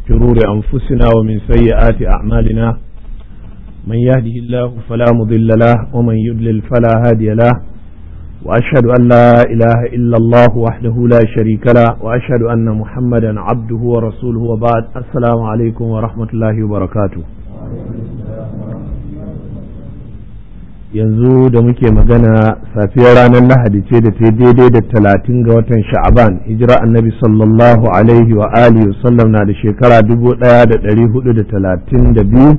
شرور أنفسنا ومن سيئات أعمالنا من يهده الله فلا مضل له ومن يضلل فلا هادي له وأشهد أن لا إله إلا الله وحده لا شريك له وأشهد أن محمدا عبده ورسوله وبعد السلام عليكم ورحمة الله وبركاته yanzu da muke magana safiyar ranar lahadi ce da ta daidai da talatin ga watan sha'aban hijira annabi sallallahu alaihi wa alihi sallam na da shekara dubu daya da dari hudu da talatin da biyu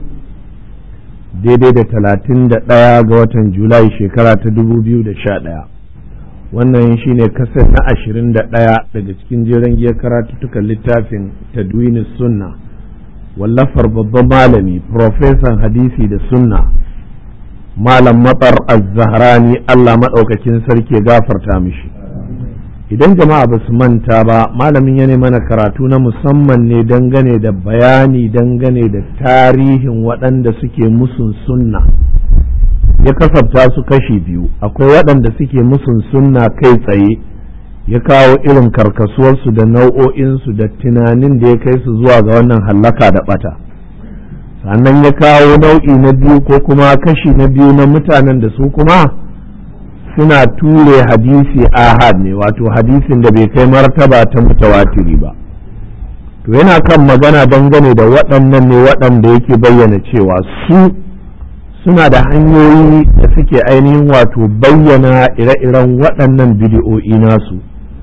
daidai da talatin da daya ga watan julai shekara ta dubu biyu da sha daya wannan shine kasar na ashirin da daya daga cikin jiran giyar karatuttukan littafin tadwini sunna wallafar babban malami profesan hadisi da sunna malam matsar az-zahrani Allah maɗaukakin sarki gafarta mishi idan jama'a ba su manta ba malamin ya mana karatu na musamman ne dangane da bayani dangane da tarihin waɗanda suke musun sunna ya kasafta su kashi biyu akwai waɗanda suke musun sunna kai tsaye ya kawo irin karkasuwarsu da nau'o'insu da tunanin da ya kai su zuwa ga wannan hallaka da ɓata. sannan ya kawo nau'i na biyu ko kuma kashi na biyu na mutanen da su kuma suna ture hadisi ahad ne wato hadisin da bai kai martaba ta mutawatiri ba to yana kan magana dangane da waɗannan ne waɗanda yake bayyana cewa su suna da hanyoyi da suke ainihin wato bayyana ire-iren waɗannan bidiyo'i nasu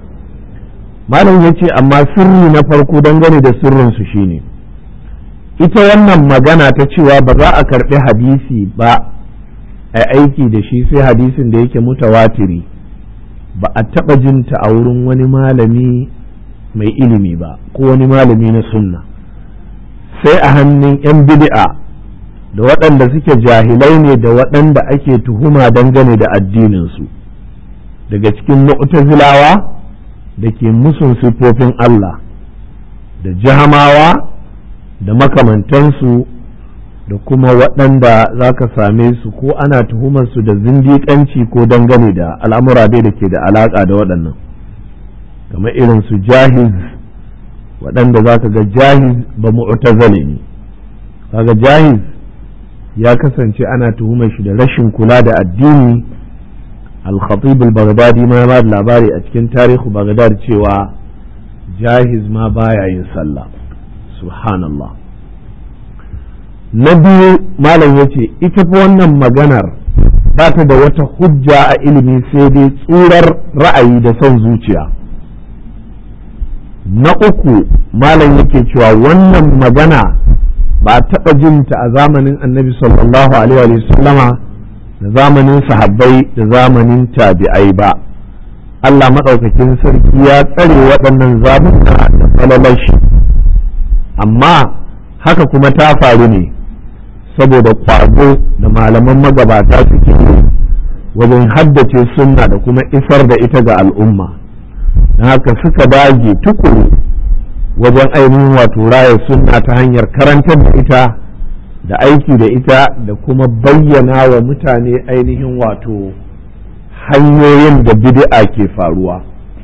malam ya ce amma sirri na farko dangane da sirrinsu shine ita wannan magana ta cewa ba za a karɓi hadisi ba a aiki da shi sai hadisin da yake mutawatiri ba a taɓa jinta a wurin wani malami mai ilimi ba ko wani malami na sunna sai a hannun 'yan bid'a da waɗanda suke jahilai ne da waɗanda ake tuhuma dangane da addininsu daga cikin mu'tazilawa da ke musun siffofin Allah da jahamawa da makamantansu da kuma waɗanda za ka same su ko ana tuhumarsu da zindiƙanci ko dangane da al'amura dai da ke da alaƙa da waɗannan kamar irin su jahiz waɗanda za ka ga jahiz ba mu'tazali ne kaga jahiz ya kasance ana tuhumar shi da rashin kula da addini al-khatib al-baghdadi ma ba labari a cikin tarihu baghdad cewa jahiz ma baya yin sallah subhanallah na biyu malam ya ce ita fa wannan maganar ba ta da wata hujja a ilimi sai dai tsurar ra'ayi da son zuciya na uku malam yake cewa wannan magana ba a taɓa jinta a zamanin annabi sallallahu alaihi wa sallama da zamanin sahabbai da zamanin tabi'ai ba Allah maɗaukakin sarki ya tsare waɗannan zamuka da falalashi amma haka kuma ta faru ne saboda kwazo da malaman magabata suke wajen haddace sunna da kuma isar da ita ga al'umma don haka suka dage tukuru wajen ainihin wato raya sunna ta hanyar karantar da ita da aiki da ita da kuma bayyana wa mutane ainihin wato hanyoyin da bid'a ke faruwa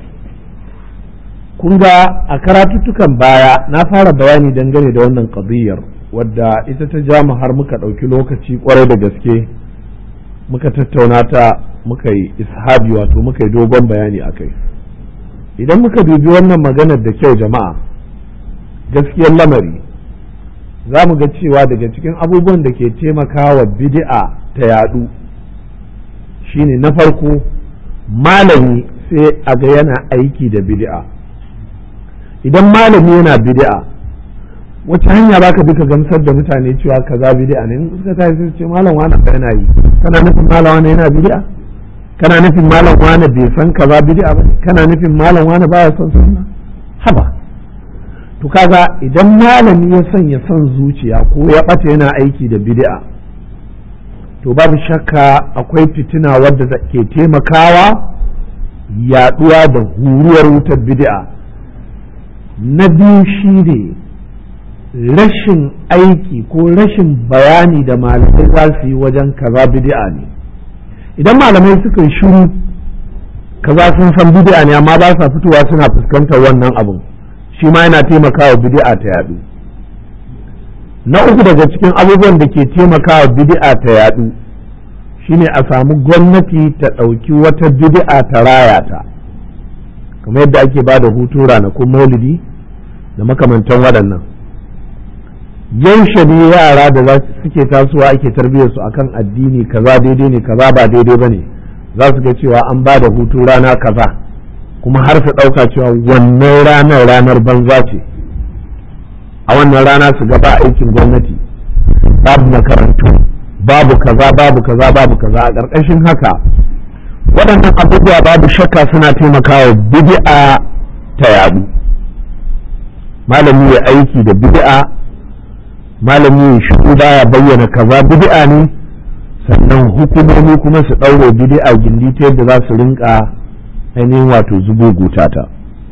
kun ga a karatuttukan baya na fara bayani dangane da wannan qadiyar wadda ita ta ja har muka ɗauki lokaci kwarai da gaske muka tattauna ta muka yi ishabi wato muka yi dogon bayani a kai idan muka dubi wannan maganar da kyau jama'a gaskiyar lamari za mu ga cewa daga cikin abubuwan da ke taimakawa bid'a ta yadu shine na farko malami sai a ga yana aiki da bid'a idan malami yana bid'a wace hanya baka bi ka gamsar da mutane cewa kaza bid'a ne in suka tafi su ce malam wani ba yana yi kana nufin malam wani yana bid'a kana nufin malam wani bai san kaza bid'a ba kana nufin malam wani baya son sunna haba to kaga idan malami ya sanya son zuciya ko ya bata yana aiki da bid'a to babu shakka akwai fitina wadda ke taimakawa yaduwa da huruwar wutar bid'a na biyu shi ne rashin aiki ko rashin bayani da malamai za su yi wajen kaza bid'a ne idan malamai suka yi shiru kaza sun san bid'a ne amma ba sa fitowa suna fuskantar wannan abun shi ma yana taimakawa bid'a ta yadu na uku daga cikin abubuwan da ke taimakawa bid'a ta yadu shine a samu gwamnati ta ɗauki wata bid'a ta raya ta kamar yadda ake ba da hutu ranakun maulidi da makamantan waɗannan yaushe ne yara da za suke tasowa ake tarbiyyar su akan addini kaza daidai ne kaza ba daidai ba ne za su ga cewa an ba da hutu rana kaza kuma har su ɗauka cewa wannan ranar ranar banza ce a wannan rana su gaba aikin gwamnati babu makarantu babu kaza babu kaza babu kaza a ƙarƙashin haka waɗannan abubuwa babu shakka suna taimakawa bid'a ta yadu malami ya aiki da bid'a malami ya shigo baya bayyana kaza bid'a ne sannan hukumomi kuma su ɗaure bid'a gindi ta yadda za su rinka ainihin wato zubuguta ta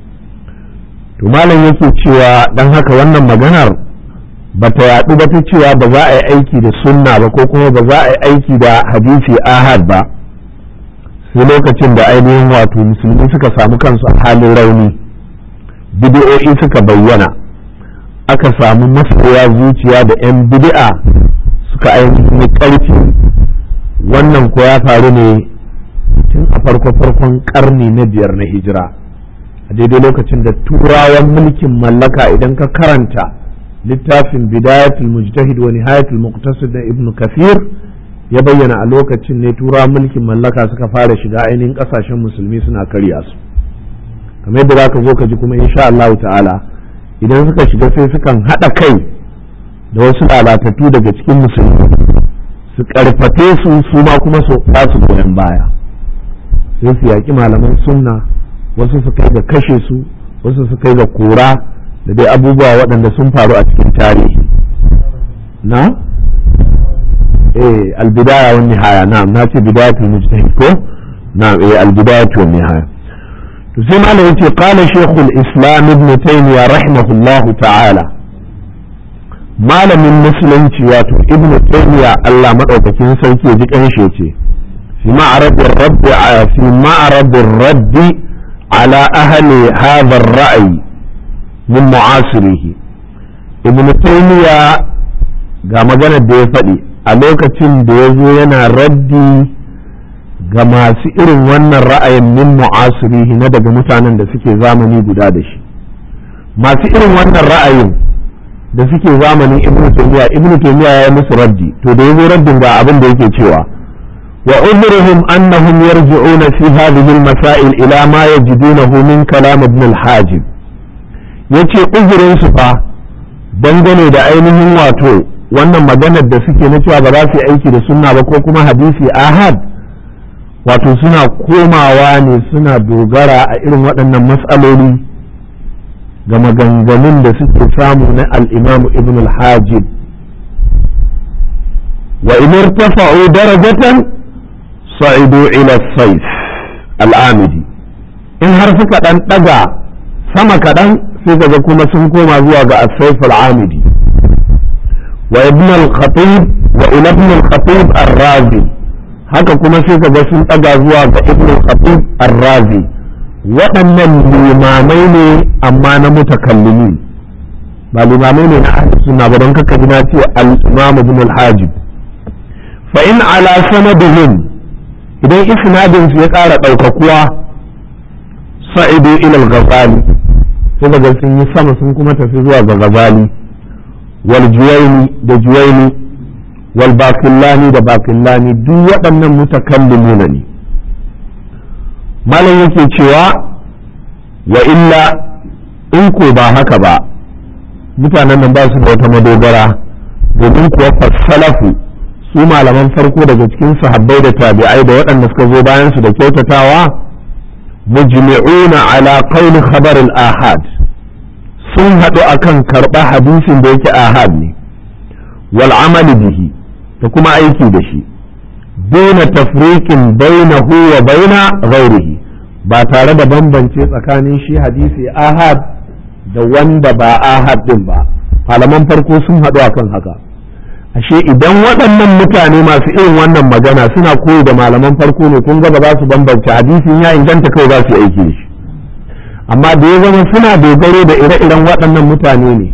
to malam yake cewa dan haka wannan maganar ba ta yaɗu ba ta cewa ba za a yi aiki da sunna ba ko kuma ba za a yi aiki da hadisi ahad ba sai lokacin da ainihin wato musulmi suka samu kansu a halin rauni bidi'o'i suka bayyana aka samu masoya zuciya da 'yan bid'a suka ainihin ƙarfi wannan ko ya faru ne tun a farko-farkon karni na biyar na hijira a daidai lokacin da turawan mulkin mallaka idan ka karanta littafin bidayatul mujtahid wa nihayatul muqtasid na ibnu kafir ya bayyana a lokacin ne turawan mulkin mallaka suka fara shiga ainihin kasashen musulmi suna karya su kamar yadda za ka zo ka ji kuma insha Allah ta'ala idan suka shiga sai sukan haɗa kai da wasu lalatattu daga cikin musulmi su karfafe su su ma kuma su su goyon baya sai su yaƙi malaman sunna wasu su kai ga kashe su wasu su kai ga kora da dai abubuwa waɗanda sun faru a cikin tarihi na eh albidaya wa nihaya na na ce bidayatul mujtahid ko na eh albidayatu wa nihaya to sai malam yace qala shaykhul islam ibn taymiyyah rahimahullahu ta'ala malamin musulunci wato ibn taymiyyah Allah madaukakin sarki ya ji kanshi yace fi ma'rad ar-rabb fi ma'rad ar-radd ala ahli hadha ar-ra'i min mu'asirihi ibn taymiyyah ga maganar da ya faɗi a lokacin da ya zo yana raddi ga masu irin wannan ra'ayin min mu'asirihi na daga mutanen da suke zamani guda da shi masu irin wannan ra'ayin da suke zamanin ibnu taymiya ibnu taymiya ya yi musu raddi to da yazo raddin ga abin da yake cewa wa udruhum annahum yarji'una fi hadhihi al-masail ila ma yajidunahu min kalam ibn al-hajib yace uzurin su fa dangane da ainihin wato wannan maganar da suke na cewa ba za su yi aiki da sunna ba ko kuma hadisi ahad wato suna komawa ne suna dogara a irin waɗannan matsaloli ga maganganun da suke samu na al'imamu ibn al-hajib wa in irtafa'u darajatan sa'idu ila sayf al'amidi in har suka ɗan ɗaga sama kaɗan sai kaga kuma sun koma zuwa ga as-sayf al-amidi wa ibn al-khatib wa ila ibn al-khatib ar-razi haka kuma sai ka ga sun ɗaga zuwa ga ibn khatib ar-razi waɗannan limamai ne amma na mutakallimi ba limamai ne na ahli sunna ba don kaka ji na ce al-imam ibn al-hajib fa in ala sanadihim idan isnadin su ya ƙara ɗaukakuwa sa'idu ila al-ghazali sai daga sun yi sama sun kuma tafi zuwa ga ghazali wal juwaini da juwaini والباقلاني da bakillani duk waɗannan mutakallimuna ne malam yake cewa wa illa in ko ba haka ba mutanen nan ba su da wata madogara domin kuwa fassalafu su malaman farko daga cikin sahabbai da tabi'ai da waɗanda suka zo bayan su da kyautatawa mujmi'una ala qawli khabar al-ahad sun haɗu akan karɓa hadisin da yake ahad ne wal amali bihi da kuma aiki da shi duna tafriqin bainahu wa baina ghairihi ba tare da bambance tsakanin shi hadisi ahad da wanda ba ahad din ba malaman farko sun haɗu akan haka ashe idan waɗannan mutane masu irin wannan magana suna koyi da malaman farko ne kun ga ba za su bambance hadisin ya inganta kawai za su yi aiki da shi amma da ya zama suna dogaro da ire-iren waɗannan mutane ne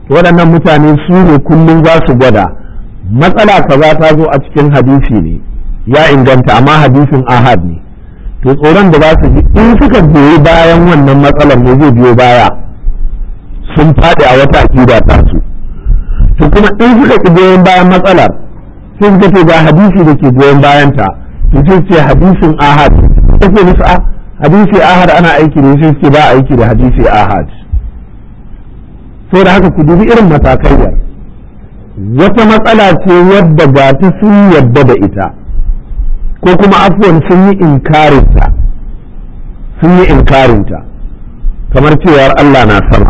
waɗannan mutane su ne kullum za su gwada matsala kaza ta zo a cikin hadisi ne ya inganta amma hadisin ahad ne to tsoron da za su ji in suka goyi bayan wannan matsalar ne zai biyo baya sun faɗi a wata aƙida ta su to kuma in suka ki goyon bayan matsalar sai suka ce ga hadisi da ke goyon bayanta to sai ce hadisin ahad sai musu a hadisi ahad ana aiki da sai suke ba aiki da hadisi ahad sai da haka ku dubi irin matakaiyar wata matsala ce wadda ba ta sun yadda da ita ko kuma afuwan sun yi inkarinta sun yi inkarinta kamar cewar Allah na sama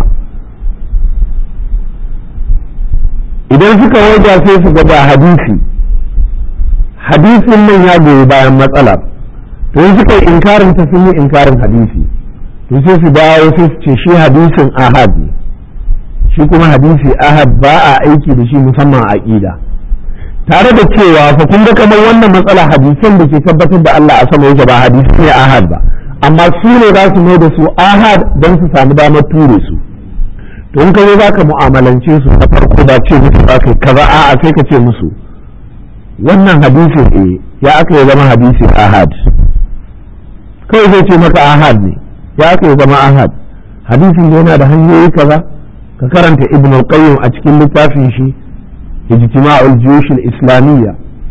idan suka waja sai su gaba hadisi hadisin nan ya goyi bayan matsalar to in suka yi inkarinta sun yi inkarin hadisi to sai su dawo sai su ce shi hadisin ahad ne shi kuma hadisi ahad ba a aiki da shi musamman a aqida tare da cewa fa kun ga kamar wannan matsala hadisan da ke tabbatar da Allah a sama yake ba hadisi ne ahad ba amma su ne za su mai da su ahad don su samu damar ture su to in ka zo za ka mu'amalance su na farko ba ce musu ba kai kaza a'a sai ka ce musu wannan hadisin eh ya aka yi zama hadisi ahad kawai zai ce maka ahad ne ya aka yi zama ahad hadisin yana da hanyoyi kaza ka karanta ibn al-qayyim a cikin littafin shi ijtima'ul juyush al-islamiyya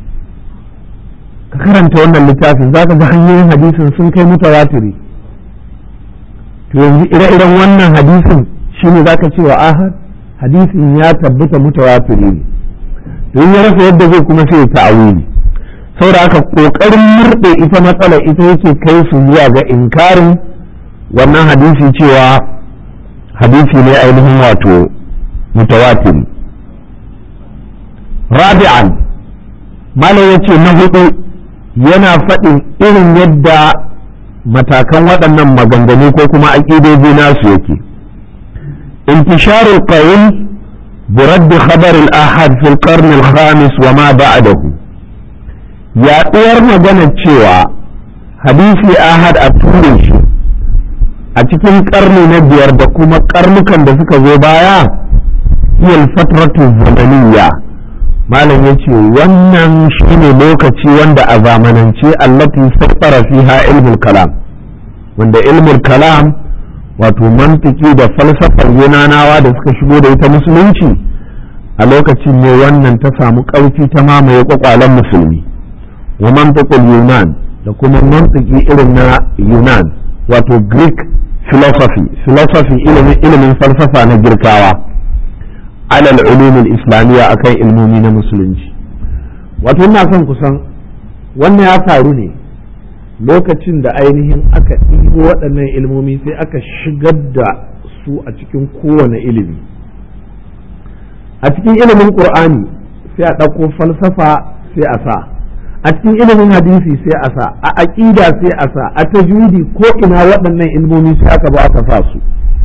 ka karanta wannan littafin zaka ga hanyoyin hadisin sun kai mutawatiri to yanzu ire-iren wannan hadisin shine zaka ce wa ahad hadisin ya tabbata mutawatiri ne don ya rasa yadda zai kuma sai ya ta'awili saboda haka kokarin murɗe ita matsala ita yake kai su zuwa ga inkarin wannan hadisi cewa hadisi ne ainihin wato mutawatiri rabi'an malam ya ce na hudu yana faɗin irin yadda matakan waɗannan maganganu ko kuma aƙidoji nasu yake intisharul qawl برد خبر الأحد في القرن الخامس وما بعده yaɗuwar maganar cewa hadisi ahad a ture shi a cikin ƙarni na biyar da kuma ƙarnukan da suka zo baya hiyal fatratu zamaniya malam ya ce wannan shine lokaci wanda a zamanance allati saffara fiha ilmul kalam wanda ilmul kalam wato mantiki da falsafar yunanawa da suka shigo da ita musulunci a lokacin ne wannan ta samu ƙarfi ta mamaye kwakwalen musulmi wa mantiqul yunan da kuma mantiki irin na yunan wato greek philosophy philosophy ilimin ilimin falsafa na girkawa alal ulumin islamiyya akan ilmomi na musulunci wato ina son kusan wannan ya faru ne lokacin da ainihin aka ɗibo waɗannan ilmomi sai aka shigar da su a cikin kowane ilimi a cikin ilimin ƙur'ani sai a ɗauko falsafa sai a sa a cikin ilimin hadisi sai a sa a aƙida sai a sa a tajwidi ko ina waɗannan ilmomi sai aka ba aka sa su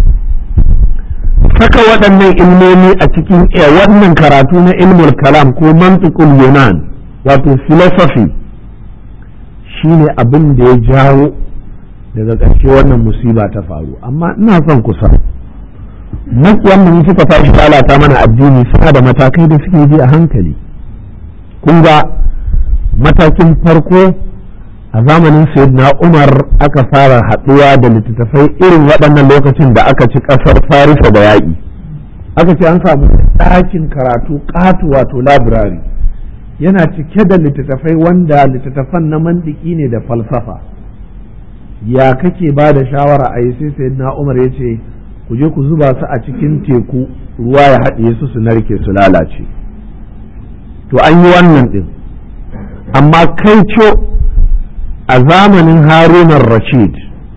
saka waɗannan ilmomi a cikin wannan karatu na ilmul kalam ko mantiqul yunan wato philosophy shine abin da ya jawo daga ƙarshe wannan musiba ta faru amma ina son kusa makiyan mu suka tashi lalata mana addini suna da matakai da suke bi a hankali kun ga matakin farko a zamanin sayyidina umar aka fara haɗuwa da littattafai irin waɗannan lokacin da aka ci ƙasar farisa da yaƙi aka ce an samu ɗakin karatu ƙatu wato labirari yana cike da littattafai wanda littattafan na mandiki ne da falsafa ya kake ba da shawara a yi sai sayyidina umar ya ce ku je ku zuba su a cikin teku ruwa ya haɗiye su su narke su lalace to an yi wannan ɗin amma kai co a zamanin harunan rashid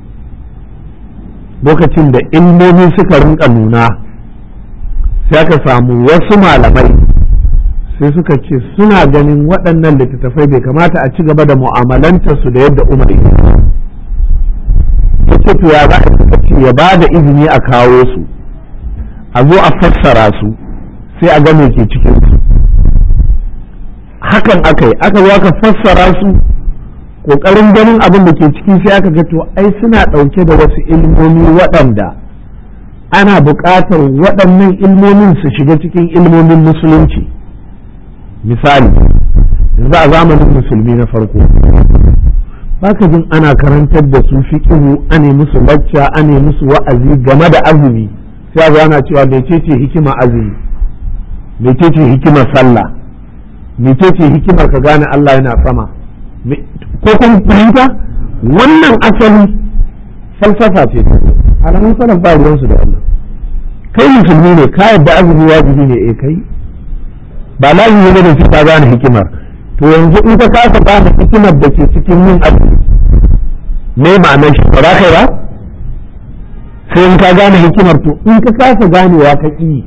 lokacin da ilmomi suka rinka nuna sai aka samu wasu malamai sai suka ce suna ganin waɗannan littattafai bai kamata a ci gaba da mu'amalantarsu da yadda umar ya ce to ya za a ce ya ba da izini a kawo su a zo a fassara su sai a ga me ke cikin su hakan aka yi aka zo aka fassara su kokarin ganin abin da ke ciki sai aka ga to ai suna ɗauke da wasu ilmomi waɗanda ana buƙatar waɗannan ilmomin su shiga cikin ilmomin musulunci misali yanzu a zamanin musulmi na farko baka jin ana karantar da su fiqhu ane musu lacca ane musu wa'azi game da azumi sai a ana cewa mecece hikima azumi mecece hikimar sallah mecece hikimar ka gane Allah yana sama ko kun fahimta wannan asali falsafa ce alamun salaf ba ruwansu da Allah kai musulmi ne ka yadda azumi wajibi ne eh kai ba lazimi ne da ka gane hikimar to yanzu in ka kasa gane hikimar da ke cikin yin azumi me ma'anar shi ba za kai ba sai in ka gane hikimar to in ka kasa ganewa ka ƙi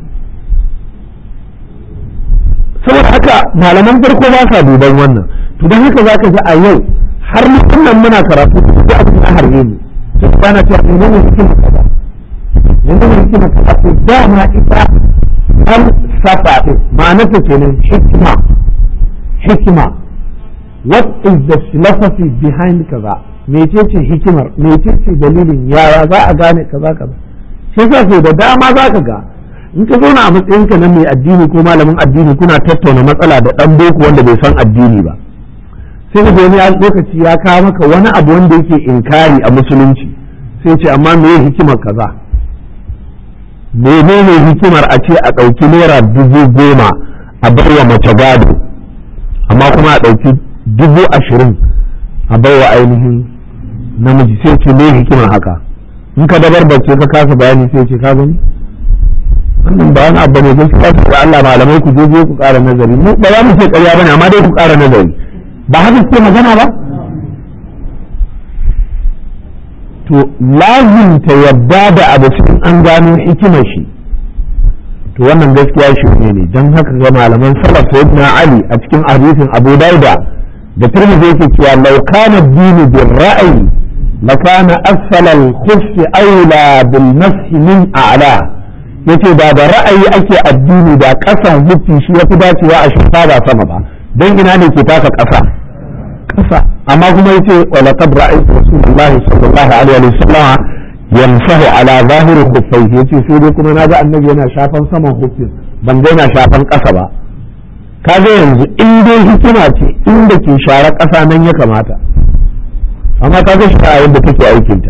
saboda haka malaman farko ba sa duban wannan to don haka za ka ji a yau har musamman muna karatu da abin da harbe mu sai ka gane cewa menene hikimar kaza menene hikimar kaza to dama ita an safa ɗin ma'anarta kenan hikima hikima what is the philosophy behind kaza mecece hikimar mecece dalilin yaya za a gane kaza kaza shi yasa sai da dama za ka ga in ka zauna a matsayinka na mai addini ko malamin addini kuna tattauna matsala da dan boko wanda bai san addini ba sai ka wani lokaci ya kawo maka wani abu wanda yake inkari a musulunci sai ce amma me hikimar kaza menene hikimar a ce a ɗauki naira dubu goma a baiwa mace gado amma kuma a ɗauki dubu ashirin a baiwa ainihin namiji sai ce me hikimar haka in ka dabar bace ka kasa bayani sai ce ka gani wannan ba wani abu ne gaskiya su da Allah malamai ku je ku ƙara nazari mu ba za mu ce ƙarya bane amma dai ku ƙara nazari ba haka suke magana ba to lazim ta yadda da abu cikin an gano hikimar shi to wannan gaskiya shi ne don haka ga malaman salaf sayyidina ali a cikin hadisin abu dauda da tirmidhi yake cewa law kana ad-din bil ra'yi lakana asfala al-khuff awla bil mash min a'la yace da da ra'ayi ake addini da kasan hufi shi yafi dacewa a shafa ba sama ba dan ina ne ke taka kasa kasa amma kuma yace wa laqad ra'aytu rasulullahi sallallahu alaihi wa sallam yamsahu ala zahiri khuffaihi yace sai dai kuma naga annabi yana shafan saman huffin ban ga yana shafan kasa ba kaga yanzu in dai hikima ce inda ke share kasa nan ya kamata amma kaga shi a yadda take aikinta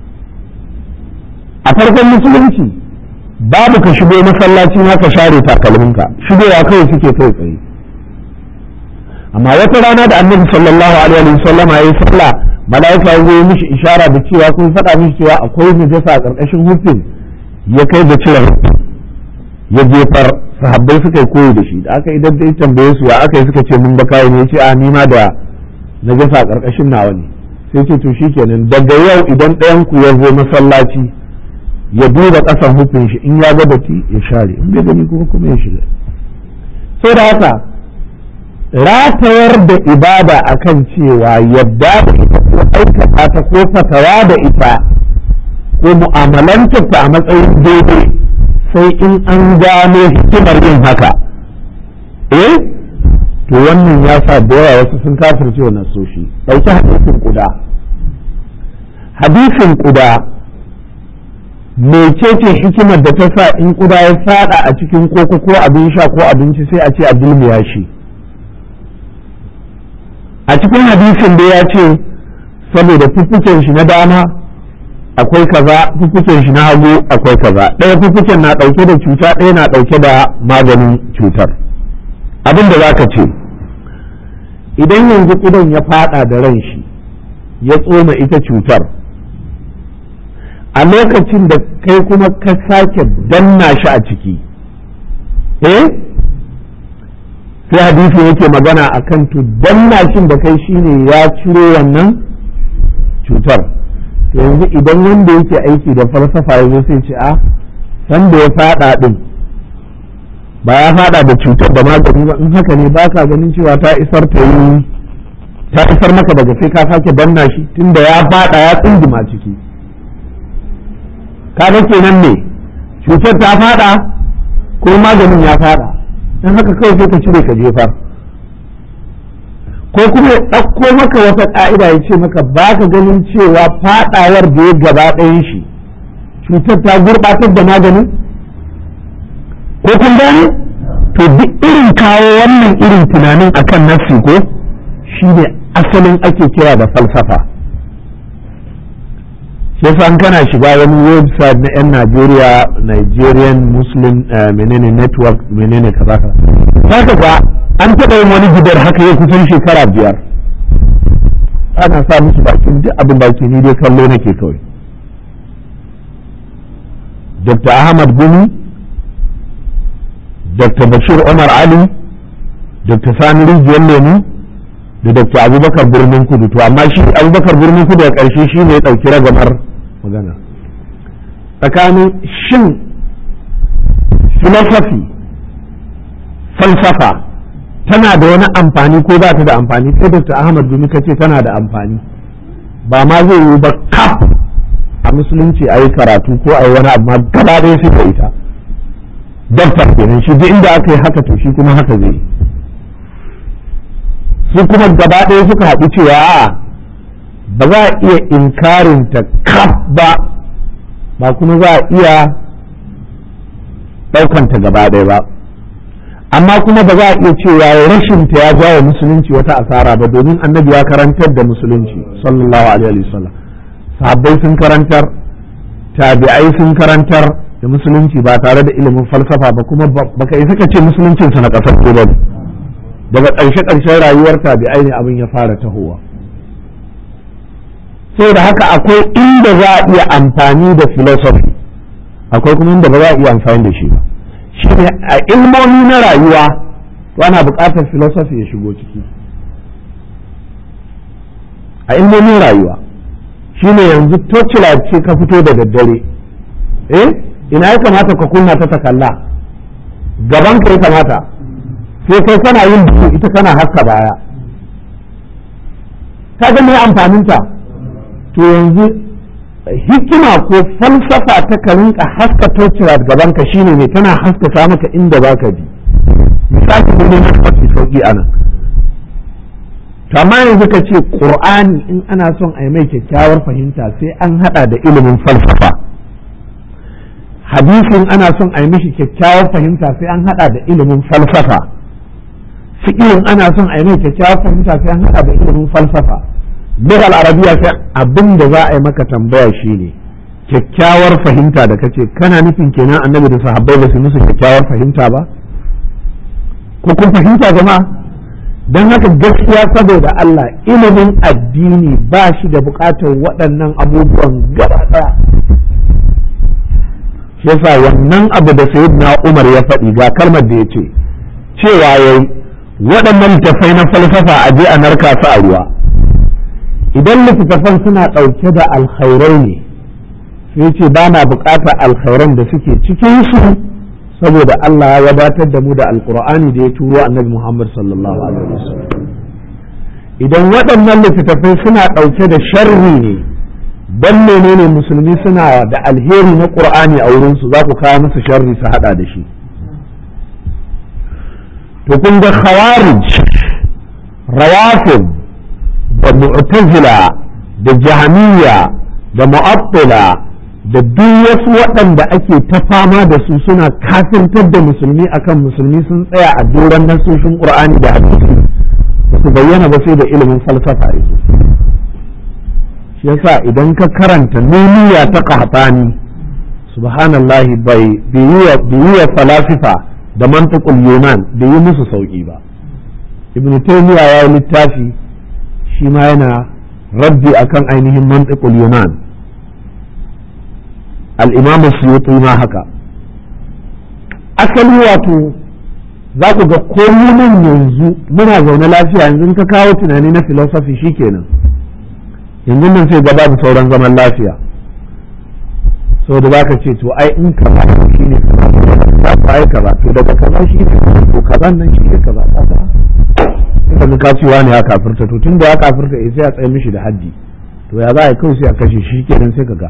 a farkon musulunci babu ka shigo masallaci ma ka share takalminka shigowa kawai suke kai tsaye amma wata rana da annabi sallallahu alaihi wa sallam ya yi sallah mala'ika ya yi mishi ishara da cewa kun faɗa mishi cewa akwai najasa a ƙarƙashin hufin ya kai da cire ya jefar sahabbai suka yi koyi da shi da aka idan dai tambaye su ya aka yi suka ce mun ba kai ne ce a ni ma da najasa a ƙarƙashin nawa ne sai ce to shikenan daga yau idan ɗayan ku ya zo masallaci ya duba ƙasan hufin shi in ya ga datti ya share in bai gani kuma kuma ya shiga sai da haka ratayar da ibada akan cewa yadda da ita ko aikata ta ko fatawa da ita ko mu'amalantar ta a matsayin daidai sai in an gano hikimar yin haka eh to wannan ya sa da yawa wasu sun kafirce wa nasoshi ɗauki hadisin kuda hadisin kuda mecece hikimar da ta sa in kuda ya fada a cikin koko ko abin sha ko abinci sai a ce a dulmiya shi a cikin hadisin da ya ce saboda fuffuken shi na dama akwai kaza fuffuken shi na hagu akwai kaza ɗaya fuffuken na ɗauke da cuta ɗaya na ɗauke da maganin cutar abin da za ka ce idan yanzu ƙudan ya fada da ran shi ya tsoma ita cutar a lokacin da kai kuma ka sake danna shi a ciki eh sai hadisi yake magana a kan to dannashin da kai shine ya ciro wannan cutar to yanzu idan wanda yake aiki da falsafa ya zo sai ce a san da ya fada din ba ya fada da cutar da magani ba in haka ne ba ka ganin cewa ta isar ta yi ta isar maka daga sai ka sake danna shi tunda ya fada ya tsinduma ciki kaga kenan ne cutar ta fada ko maganin ya fada dan haka kawai sai ka cire ka jefar ko kuma ya ɗauko maka wata ƙa'ida ya ce maka ba ka ganin cewa faɗawar da ya gaba ɗayan shi cutar ta gurɓatar da maganin ko kun gane to duk irin kawo wannan irin tunanin akan nafsi ko shi ne asalin ake kira da falsafa shi yasa kana shiga wani website na 'yan Najeriya Nigerian Muslim menene network menene kaza kaza ga an taɓa yin wani gidar haka ya kusan shekara biyar ana sa musu bakin duk abin baki ni dai kallo nake kawai Dr. Ahmad Gumi Dr. Bashir Umar Ali Dr. Sani Rijiyar Lemu da Dr. Abubakar Birnin Kudu to amma shi Abubakar Birnin Kudu a ƙarshe shi ne ya ɗauki ragamar magana tsakanin shin philosophy falsafa tana da wani amfani ko ba ta da amfani sai Dr. Ahmad Gumi kace tana da amfani ba ma zai yi ba kaf a musulunci a yi karatu ko a yi wani abu ma gaba ɗaya sai da ita doktor kenan shi duk inda aka yi haka to shi kuma haka zai yi su kuma gaba ɗaya suka haɗu cewa a ba za a iya inkarin ta kaf ba ba kuma za a iya ɗaukanta gaba ɗaya ba amma kuma ba za a iya cewa rashin ta ya jawo musulunci wata asara ba domin annabi ya karantar da musulunci sallallahu alaihi wasallam sahabbai sun karantar tabi'ai sun karantar da musulunci ba tare da ilimin falsafa ba kuma baka isa ka ce musuluncin sa na kasar ba daga ƙarshe ƙarshen rayuwar tabi'ai ne abin ya fara tahowa da haka akwai inda za a iya amfani da philosophy akwai kuma inda ba za a iya amfani da shi ba shi ne a ilmomi na rayuwa ana buƙatar philosophy ya shigo ciki a ilmomin rayuwa shi ne yanzu tocila ce ka fito da daddare eh ina ya kamata ka kunna ta ta kalla gaban ka ya kamata sai kai kana yin duhu ita kana haska baya ka ga mai amfaninta to yanzu hikima ko falsafa ta ka rinka haska tocila gaban ka shine ne tana haskaka maka inda baka bi misali ne na mafi sauki anan to amma yanzu ka ce qur'ani in ana son a yi mai kyakkyawar fahimta sai an hada da ilimin falsafa hadisin ana son a yi mishi kyakkyawar fahimta sai an hada da ilimin falsafa fiƙirin ana son a yi mai kyakkyawar fahimta sai an hada da ilimin falsafa lughal arabiya sai abin da za a yi maka tambaya shine kyakkyawar fahimta da kace kana nufin kenan annabi da sahabbai ba su musu kyakkyawar fahimta ba ko kun fahimta jama'a don haka gaskiya saboda Allah ilimin addini ba shi da bukatar waɗannan abubuwan gaba ɗaya shi yasa wannan abu da na Umar ya faɗi ga kalmar da ya ce cewa yayi waɗannan littattafai na falsafa a je a narka su a ruwa idan littattafan suna ɗauke da alkhairai ne sai ce ba na bukatar alkhairan da suke cikin su saboda Allah ya wadatar da mu da alkur'ani da ya turo annabi Muhammad sallallahu alaihi wasallam idan waɗannan littattafai suna ɗauke da sharri ne dan menene musulmi suna da alheri na qur'ani a wurin su za ku kawo musu sharri su hada da shi to kun ga khawarij rawafid da mu'tazila da jahmiya da mu'attila da duk wasu waɗanda ake ta fama da su suna kafirtar da musulmi akan musulmi sun tsaya a doron nasoshin qur'ani da hadisi ba su bayyana ba sai da ilimin falsafa yake shi yasa idan ka karanta nuniya ta qahtani subhanallahi bai yi wa falasifa da mantiqul yunan bai yi musu sauki ba ibn taymiya ya yi littafi shi ma yana raddi akan ainihin mantiqul yunan al'imam suyuti ma haka asali wato za ku ga komi nan yanzu muna zaune lafiya yanzu ka kawo tunani na filosofi shikenan yanzu nan sai gaba da sauran zaman lafiya saboda za ka ce to ai in kaza shi ne za ku ai kaza to daga kaza shi ne to kaza nan shi ne kaza kaza sai ka cewa ne ya kafirta to tun da ya kafirta sai a tsaye mishi da haddi to ya za a yi kawai sai a kashe shi kenan sai ka ga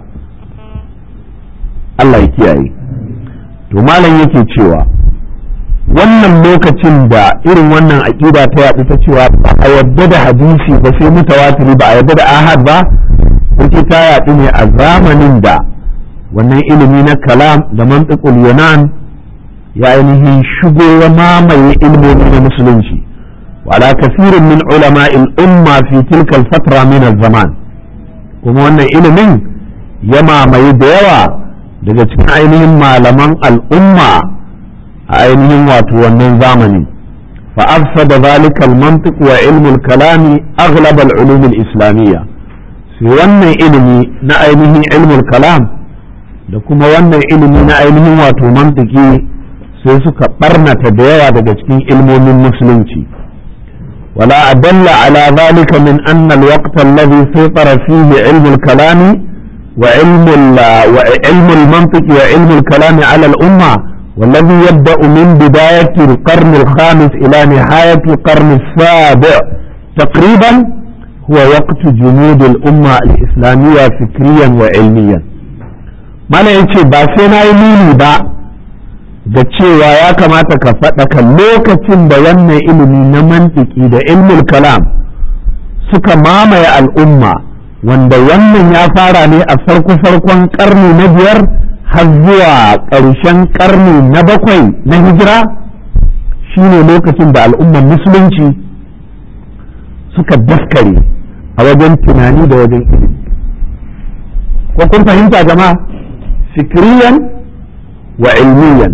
Allah ya kiyaye to malam yake cewa wannan lokacin da irin wannan aƙida ta yaɗu ta cewa ba a yarda da hadisi ba sai mutawatiri ba a yarda da ahad ba kuke ta yaɗu ne a zamanin da wannan ilimi na kalam da mantiqul yunan ya ainihin shigo ya mamaye ilmomi na musulunci wala kasirin min ulama umma fi tilka fatra min zaman kuma wannan ilimin ya mamaye da yawa daga cikin ainihin malaman al'umma a ainihin wato wannan zamani فأفسد ذلك المنطق وعلم الكلام أغلب العلوم الإسلامية في wannan ilimi na ainihin ilmul kalam da kuma wannan ilimi na ainihin wato mantiki sai suka barnata da yawa daga cikin ilmomin musulunci wala adalla ala zalika min anna alwaqt alladhi saytara fihi ilmu al-kalam wa ilmu wa ilmu al-mantiq wa ilmu al-kalam ala al-umma والذي يبدأ من بداية القرن الخامس إلى نهاية القرن السابع تقريبا هو وقت جمود الأمة الإسلامية فكريا وعلميا ما لا يتشي باسينا يميني با da cewa ya kamata ka faɗaka lokacin da wannan ilimi na mantiki da ilmul kalam suka mamaye al'umma wanda wannan ya fara ne a farko-farkon ƙarni na biyar har zuwa ƙarshen ƙarni na bakwai na hijira shine lokacin da al'ummar musulunci suka daskare a wajen tunani da wajen ilimi ko kun fahimta jama'a fikiriyan wa ilmiyan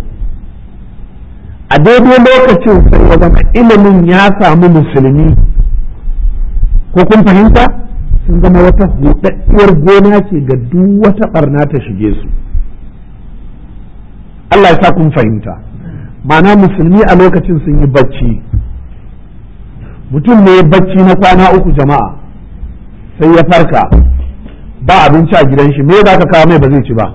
a daidai lokacin sai ya zama ilimin ya samu musulmi ko kun fahimta sun zama wata buɗaɗɗiyar gona ce ga duk wata ɓarna ta shige su Allah ya sa kun fahimta ma'ana musulmi a lokacin sun yi bacci mutum ne bacci na kwana uku jama'a sai ya farka ba abinci a gidan shi me za ka kawo mai ba zai ci ba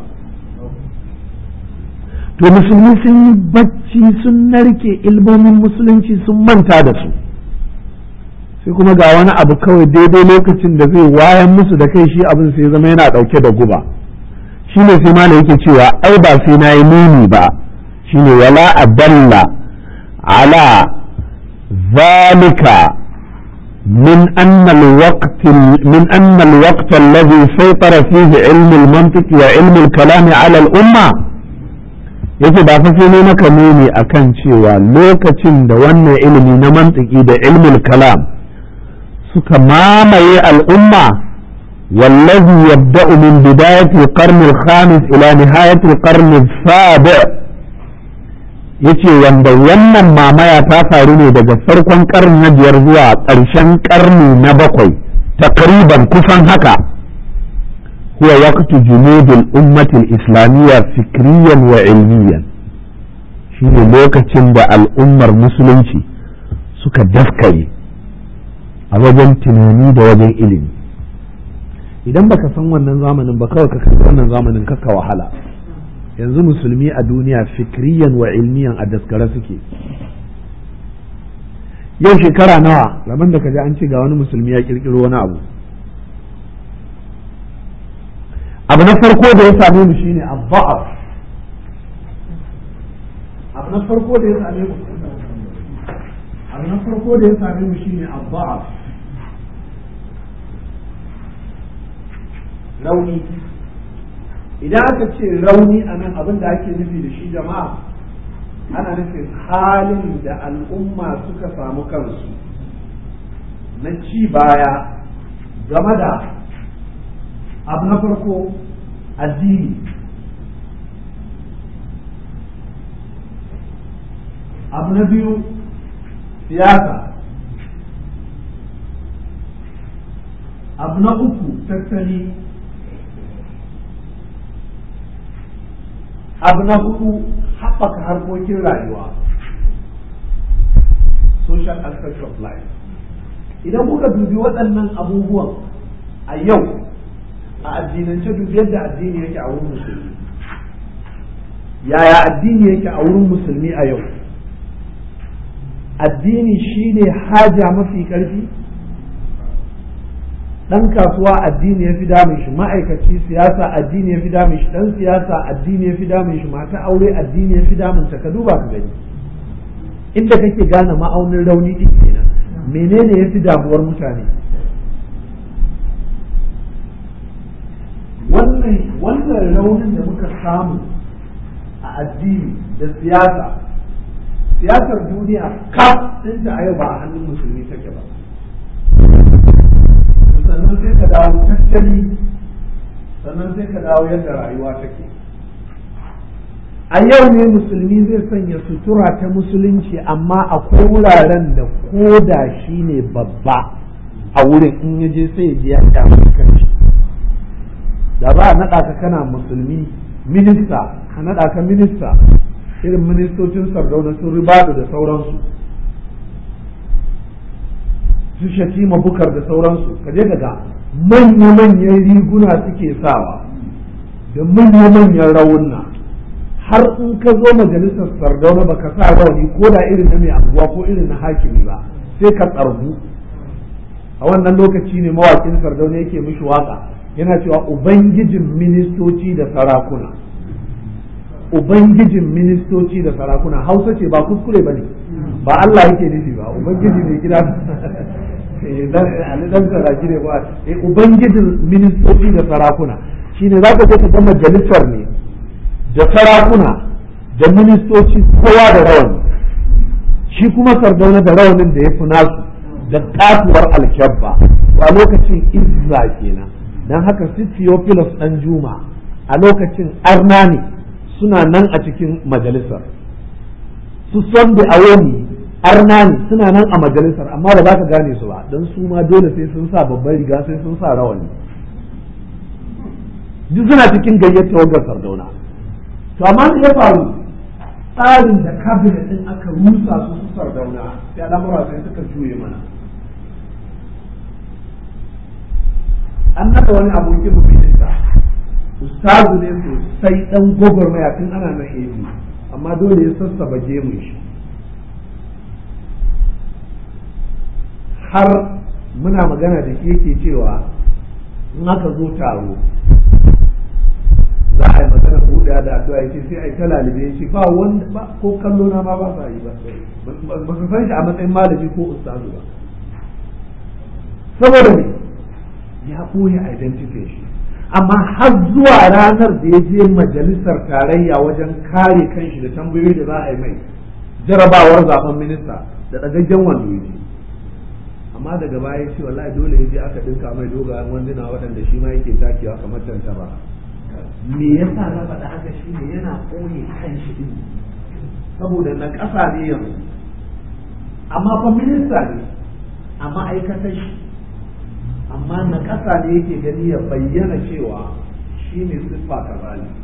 to musulmi sun yi bacci sun narke ilmomin musulunci sun manta da su sai kuma ga wani abu kawai daidai lokacin da zai wayan musu da kai shi abin sai zama yana ɗauke da guba shi ne sai mana yake cewa ai ba sai na yi nuni ba shi ne wala adalla ala zalika من أن الوقت من أن الوقت الذي سيطر فيه علم المنطق وعلم الكلام على الأمة yake ba fa sai ne maka nuni akan cewa lokacin da wannan ilimi na mantiki da ilmul kalam suka mamaye al'umma wallazi yabda'u min bidayati al-qarn al-khamis ila nihayati al-qarn al-sabi' yace wanda wannan mamaya ta faru ne daga farkon karni na biyar zuwa ƙarshen karni na bakwai takriban kusan haka huwa waqtu junudul ummati al-islamiyya fikriyan wa ilmiyan shine lokacin da al'ummar musulunci suka daskare a wajen tunani da wajen ilimi idan baka san wannan zamanin ba kawai ka wannan zamanin kaka wahala yanzu musulmi a duniya fikriyan wa ilmiyan a daskare suke yau shekara nawa rabin da kaji an ce ga wani musulmi ya kirkiro wani abu abu na farko da ya same mu shine abba'af abu na farko da ya same mu abu na farko da ya same mu shine abba'af rauni idan aka ce rauni a nan abin da ake nufi da shi jama'a ana nufin halin da al'umma suka samu kansu na ci baya game da abu na farko addini abu na biyu siyasa abu na uku tattali abu na hudu haɓaka harkokin rayuwa social aspect of life idan kuka dubi waɗannan abubuwan a yau a addinance dubi yadda addini yake a wurin musulmi yaya addini yake a wurin musulmi a yau addini shine haja mafi ƙarfi dan kasuwa addini ya fi damun shi ma'aikaci siyasa addini ya fi damun shi dan siyasa addini ya fi damun shi mata aure addini ya fi damun ta ka duba ka gani inda kake gane ma'aunin rauni din kenan menene ya fi damuwar mutane wannan wannan raunin da muka samu a addini da siyasa siyasar duniya kaf ɗinta a yau ba a hannun musulmi take ba sannan sai ka dawo tattali sannan sai ka dawo yadda rayuwa take a yau ne musulmi zai sanya sutura ta musulunci amma akwai wuraren da koda shi ne babba a wurin in ya je sai ya ji ya kyamu kanshi da ba a naɗa ka kana musulmi minista a naɗa ka minista irin ministocin sardauna sun ribadu da sauransu su shatima bukar da sauransu ka je ga manya-manyan riguna suke sawa da manya-manyan rawunna har in ka zo majalisar sardauna baka sa rauni ko da irin na mai abuwa ko irin na hakimi ba sai ka tsargu a wannan lokaci ne mawakin sardauna yake mishi waka yana cewa ubangijin ministoci da sarakuna ubangijin ministoci da sarakuna hausa ce ba kuskure ba ne ba Allah yake nufi ba ubangiji mai gida dan saraki ne ba ubangijin ministoci da sarakuna shine za ka ka ga majalisar ne da sarakuna da ministoci kowa da rawani shi kuma sardauna da rawanin da ya fi nasu da katuwar alkyabba a lokacin izza kenan don haka su Theophilus ɗan juma a lokacin arna ne suna nan a cikin majalisar su son da awoni arna ne suna nan a majalisar amma ba za ka gane su ba don su ma dole sai sun sa babban riga sai sun sa rawani duk suna cikin gayyata wagar sardauna to amma ya faru tsarin da kabinet din aka rusa su su sardauna sai al'amura sai suka juye mana an nada wani abokin mutunta ustazu ne sosai dan gwagwarmaya tun ana na ebi amma dole ya sassaba gemun shi har muna magana da shi yake cewa in aka zo taro za a yi magana buɗe da addu'a yace sai a yi ta lalibe shi ba wanda ba ko kallo na ma ba sa yi ba ba su san shi a matsayin malami ko ustazu ba saboda me ya ɓoye identity shi amma har zuwa ranar da ya je majalisar tarayya wajen kare kanshi da tambayoyi da za a yi mai jarabawar zaben minista da ɗagaggen wando ya amma daga baya ce wallahi dole ya je aka ɗinka mai dogayen wanduna waɗanda shi ma yake takewa kamar tantaba me yasa na faɗa haka shi ne yana ɓoye kanshi ɗin saboda na ƙasa ne yanzu amma fa minista ne a ma'aikatar shi amma na ƙasa ne yake gani ya bayyana cewa shi ne siffa kaza ne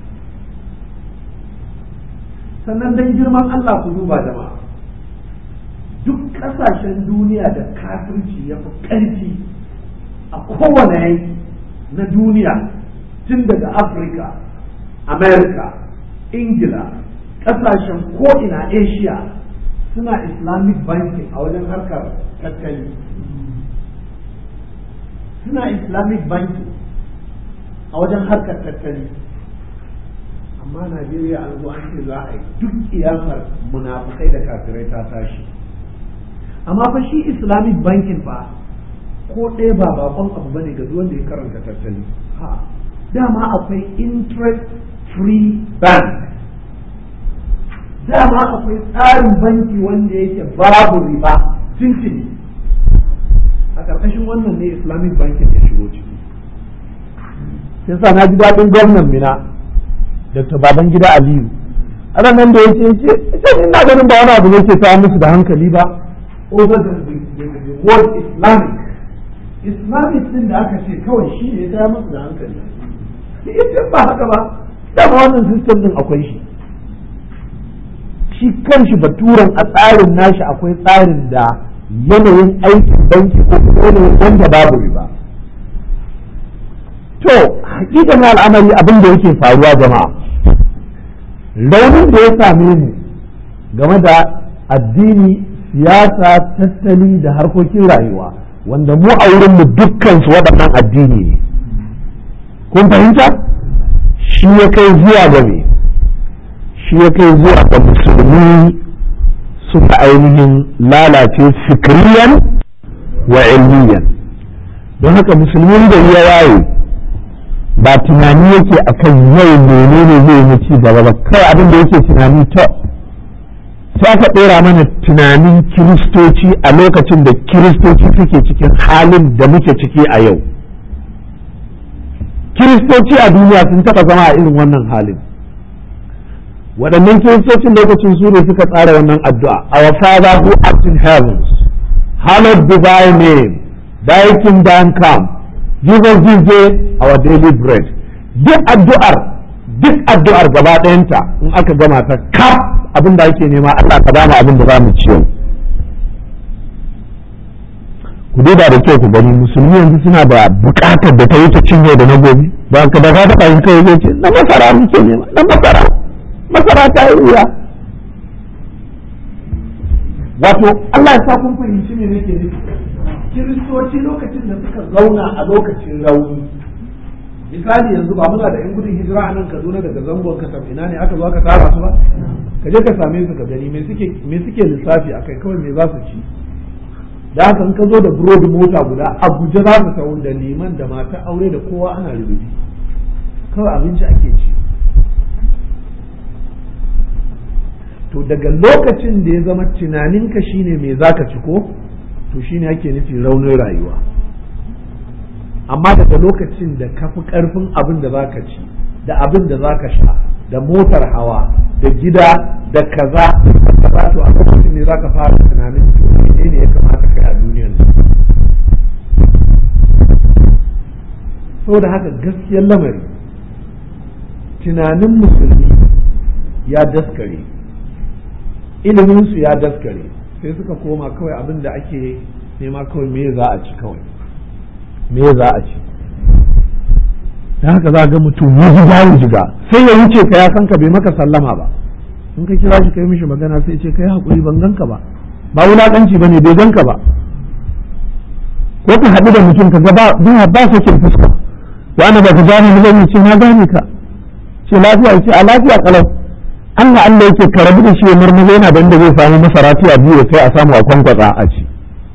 sannan don girman Allah ku duba jama'a duk ƙasashen duniya da kafirci ya fi ƙarfi a kowane yanki na duniya tun daga afirka amerika ingila ƙasashen ko'ina asia suna islamic banking a wajen harkar tattali suna islamic banking a wajen harkar tattali amma najeriya an zo an ce za a yi duk iyakar munafukai da kafirai ta tashi amma fa shi islamic banking fa ko ɗaya ba bakon abu bane ga wanda ya karanta tattali ha dama akwai interest free bank dama akwai tsarin banki wanda yake babu riba tuntuni a ƙarƙashin wannan ne islamic banking ya shigo ciki sai sa na ji daɗin gwamnan mina dr babangida aliyu ana nan da yake yace ita ina ganin ba wani abu ne ke sa musu da hankali ba over the, the, the word islamic islamic din da aka ce kawai shi ne ya musu da hankali ita ba haka ba dama wannan system din akwai shi shi kanshi baturan a tsarin nashi akwai tsarin da yanayin aikin banki ko yanayin wanda babu riba to hakikanin al'amari abin da yake faruwa jama'a raunin da ya same mu game da addini siyasa tattali da harkokin rayuwa wanda mu a wurinmu dukkansu waɗannan addini ne kun fahimta shi ya kai zuwa ga me shi ya kai zuwa ga musulmi suka ainihin lalace fikriyan wa ilmiyan don haka musulmin da ya waye ba tunani yake akan yau menene zai yi ci gaba ba kai abin da yake tunani to sai aka ɗora mana tunanin kiristoci a lokacin da kiristoci suke cikin halin da muke ciki a yau kiristoci a duniya sun taɓa zama a irin wannan halin waɗannan kiristocin lokacin su ne suka tsara wannan addu'a our father who art in heavens hallowed be thy name thy kingdom come give us this day our daily bread duk addu'ar duk addu'ar gaba ɗayanta in aka gama ta kaf abin da ake nema Allah ka bamu abin da za mu ciyo ku duba da kyau ku gani musulmi yanzu suna da bukatar da ta wuce cin yau da na gobe ba ka da ka taɓa yin kai zai ce na masara muke nema na masara masara ta yi wuya wato Allah ya sa kun fahimci me nake nufi kiristoci lokacin da suka zauna a lokacin rauni misali yanzu ba muna da yan gudun hijira a nan Kaduna daga zangon kasam ina ne aka zo aka tara su ba ka je ka same su ka gani me suke me suke lissafi akai kawai me za su ci da haka in ka zo da burodi mota guda a guje za su sau da liman da mata aure da kowa ana rubuci kawai abinci ake ci to daga lokacin da ya zama tunaninka shine me zaka ci ko to shine ake nufi raunin rayuwa amma daga lokacin da ka fi karfin abin da zaka ci da abin da zaka sha da motar hawa da gida da kaza da kaza to a lokacin ne zaka fara tunanin to menene ya kamata kai a duniyar nan saboda haka gaskiyar lamari tunanin musulmi ya daskare iliminsu ya daskare sai suka koma kawai abin da ake nema kawai me za a ci kawai me za a ci da haka za ga mutum ya ji ya jiga sai ya wuce ka ya san ka bai maka sallama ba in ka kira shi kai mishi magana sai ce kai hakuri ban ganka ba ba wulakanci ba ne bai ganka ba ko ka haɗu da mutum ka ga ba ba sakin fuska wani ba ka gane ni zan ce na gane ka ce lafiya ce a lafiya kalau Allah Allah yake ka rabu da shi ya marmaza yana da inda zai samu masara tiya biyu sai a samu a kwankwatsa a ci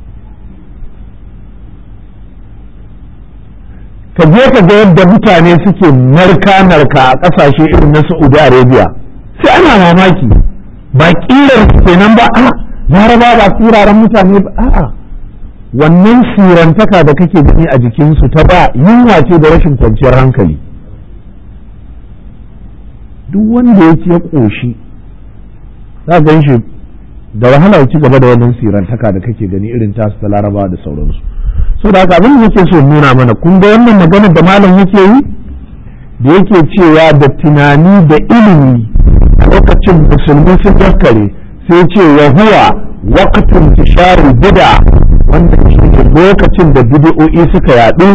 ka je ka ga yadda mutane suke narka narka a ƙasashe irin na Saudi Arabia sai ana mamaki ba kirar kenan ba a laraba ba turaren mutane ba a'a wannan sirantaka da kake gani a jikinsu ta ba yunwa ce da rashin kwanciyar hankali duk wanda ya ci ya ƙoshi za gan shi da wahala ya ci gaba da wannan sirantaka da kake gani irin tasu ta laraba da sauransu so da haka abin da nake so nuna mana kun ga wannan maganar da malam yake yi da yake cewa da tunani da ilimi a lokacin musulmi sun daskare sai ce wa huwa waqtun tishari bid'a wanda shi ne lokacin da bid'o'i suka yaɗu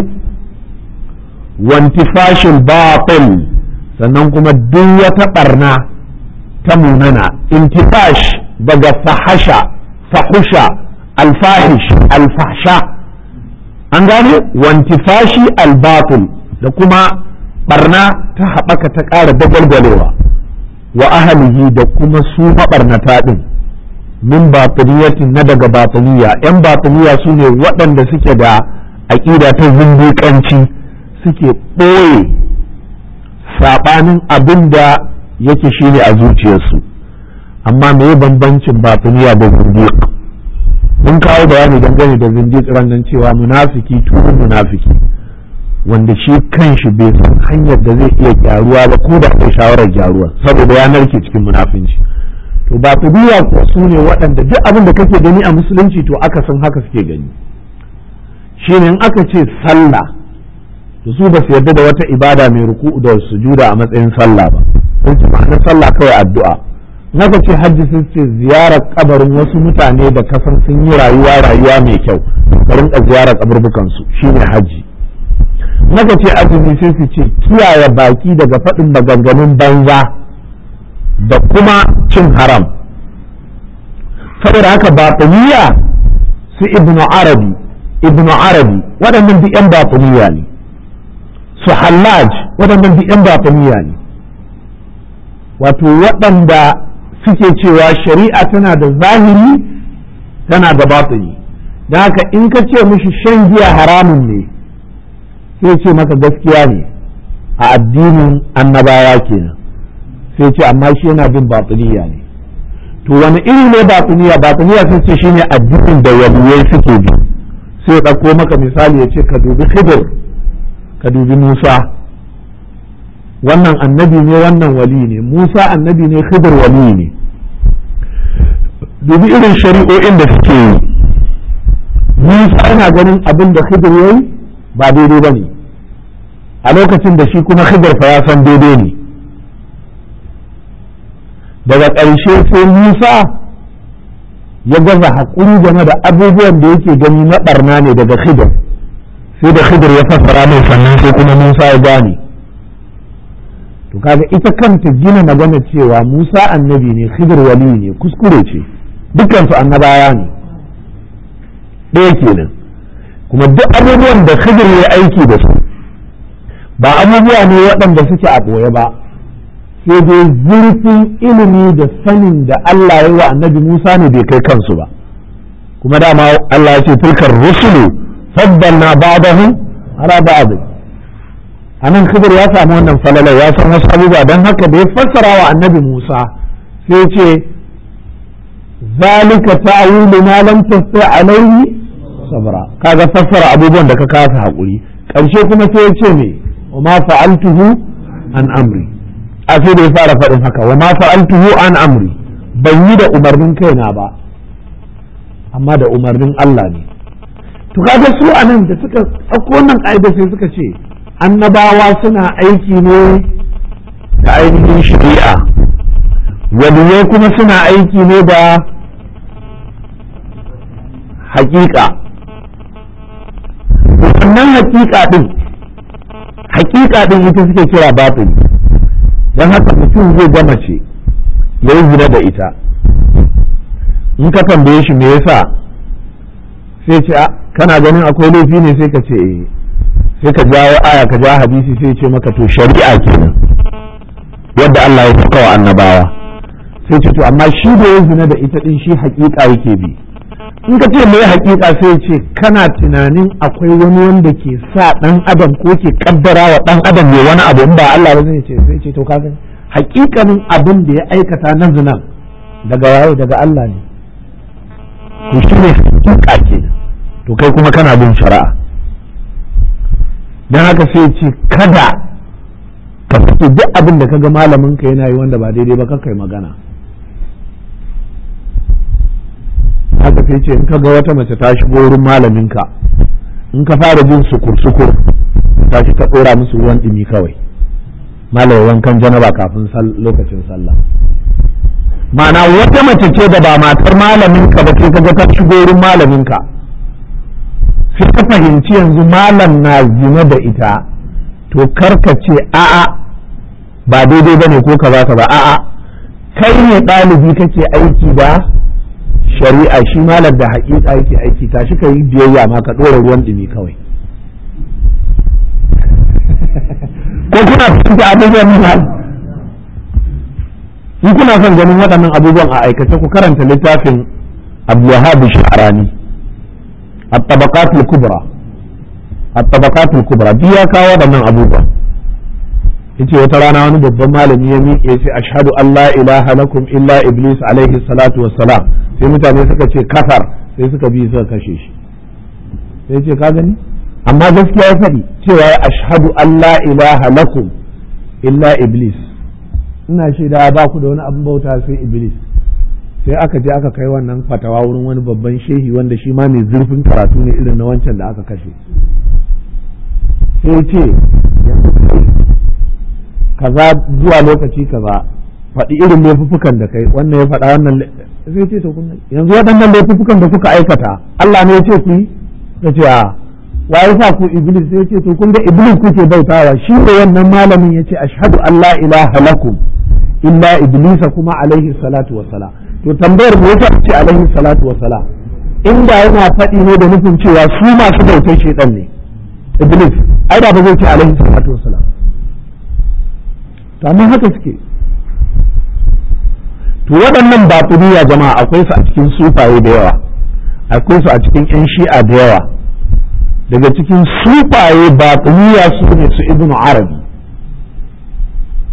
wantifashin batil sannan kuma duk wata barna ta munana intifash daga fahasha fahusha alfahish alfahsha an gane wantifashi albatul da kuma barna ta haɓaka ta ƙara dagalgalewa wa ahalihi da kuma su maɓarnata ɗin min batiniyatin na daga batiniya yan batiniya su ne waɗanda suke da aƙida ta zindiƙanci suke ɓoye saɓanin abin da yake shi ne a zuciyarsu amma me bambancin batiniya da zindiq mun kawo bayani dangane da zindiq ranar cewa munafiki tuhun munafiki wanda shi kanshi bai san hanyar da zai iya gyaruwa ba ko da kai shawarar gyaruwa saboda ya narke cikin munafinci to batiniya ko su ne waɗanda duk abin da kake gani a musulunci to aka san haka suke gani shine in aka ce sallah to su ba su yarda da wata ibada mai ruku'u da sujuda a matsayin sallah ba sun ce ma'ana sallah kawai addu'a naka ce hajji sun ce ziyarar kabarin wasu mutane da kasan sun yi rayuwa rayuwa mai kyau ka rinka ziyarar kaburbukan su shine hajji naka ce azumi sai su ce kiyaye baki daga faɗin maganganun banza da kuma cin haram saboda haka batiniya su ibnu arabi ibnu arabi waɗannan duk 'yan batiniya ne su hallaj waɗannan duk 'yan batiniya ne wato waɗanda suke cewa shari'a tana da zahiri tana da batini don haka in ka ce mushi shan giya haramun ne sai ce maka gaskiya ne a addinin annabawa kenan sai ce amma shi yana bin batiniya ne to wani iri ne batiniya batiniya sai ce shine addinin da waliyai suke bi sai ya ɗauko maka misali ya ce ka dubi khidir ka dubi musa wannan annabi ne wannan wali ne musa annabi ne khidir wali ne dubi irin shari'o'in da suke yi musa yana ganin abin da khidir yayi ba daidai ba ne a lokacin da shi kuma khidir fa ya san daidai ne daga ƙarshe sai musa ya gaza haƙuri game da abubuwan da yake gani na ɓarna ne daga khidir sai da khidir ya fassara mai sannan sai kuma musa ya gane to kaga ita kanta gina magana cewa musa annabi ne khidir wali ne kuskure ce dukansu annabawa ne ɗaya kenan kuma duk abubuwan da khidir ya aiki da su ba abubuwa ne waɗanda suke a ɓoye ba sai dai zurfin ilimi da sanin da Allah ya wa annabi Musa ne bai kai kansu ba kuma dama Allah ya ce tilkar rusulu faddalna ba'dahum ala ba'd anan khidir ya samu wannan falala ya san wasu abubuwa don haka da ya fassara wa annabi Musa sai ce zalika ta'wilu ma lam tasti alayhi sabra kaga fassara abubuwan da ka kasa hakuri karshe kuma sai ya ce me wa ma fa'altuhu an amri a sai da ya fara faɗin haka wa ma fa'altuhu an amri ban yi da umarnin kaina ba amma da umarnin Allah ne to kaga su anan da suka ɗauko wannan ƙa'ida sai suka ce annabawa suna aiki ne da ainihin shari'a waliyai kuma suna aiki ne da hakika wannan hakika din hakika din ita suke kira batini don haka mutum zai gama ce ya yi zina da ita in ka tambaye shi me yasa sai ce kana ganin akwai laifi ne sai ka ce eh sai ka jawo aya ka ja hadisi sai ce maka to shari'a kenan yadda Allah ya saka wa annabawa sai ce to amma shi da ya zina da ita din shi hakika yake bi in ka ce mai hakika sai ce kana tunanin akwai wani wanda ke sa dan adam ko ke kaddara wa dan adam ne wani abu in ba Allah ba zai ce sai ce to kaga hakikanin abin da ya aikata na zinan daga waye daga Allah ne to shi ne hakika kenan to kai kuma kana bin shari'a dan haka sai ce kada ka fito duk abin da kaga malamin ka yana yi wanda ba daidai ba kai magana haka sai ce in ka ga wata mace ta shigo wurin malaminka in ka fara jin sukur-sukur ta shi ka ɗora musu ruwan ɗumi kawai malamin wankan janaba kafin lokacin sallah ma'ana wata mace ce da ba matar malaminka ba sai ka ga ta shigo wurin malaminka sai ka fahimci yanzu malam na zina da ita to karka ce a'a ba daidai ba ne ko ka ba ka ba a'a kai ne ɗalibi kake aiki da shari'a shi malar da haƙiƙa yake aiki ta shi ka yi biyayya ma ka ɗora ruwan ɗumi kawai ko kuna fahimta abubuwan nan in kuna son ganin waɗannan abubuwan a aikace ku karanta littafin abdulwahab sha'rani at-tabaqat al-kubra at-tabaqat al-kubra duk ya kawo waɗannan abubuwan yace wata rana wani babban malami ya miƙe ce ashhadu an la ilaha lakum illa iblis alaihi salatu wassalam sai mutane suka ce kafar sai suka bi suka kashe shi sai ce ka gani amma gaskiya ya faɗi cewa ya ashhadu an la ilaha lakum illa iblis ina shaida ba ku da wani abin bauta sai iblis sai aka je aka kai wannan fatawa wurin wani babban shehi wanda shi ma mai zurfin karatu ne irin na wancan da aka kashe sai ce kaza zuwa lokaci kaza faɗi irin laifuffukan da kai wannan ya faɗa wannan sai ce to kun yanzu waɗannan laifuffukan da kuka aikata Allah ne ya ce ku yi ya ce a wa ya sa ku iblis sai ya ce to kun ga iblis kuke bautawa shi ne wannan malamin ya ce ashhadu an la ilaha lakum illa iblisa kuma alaihi salatu wassalam to tambayar me yasa ce alaihi salatu wassalam inda yana faɗi ne da nufin cewa su masu bautar shedan ne iblis ai da ba zai ce alaihi salatu wassalam to amma haka suke to waɗannan batiniya jama'a akwai su a cikin sufaye da yawa akwai su a cikin yan shi'a da yawa daga cikin sufaye batiniya su ne su ibnu arabi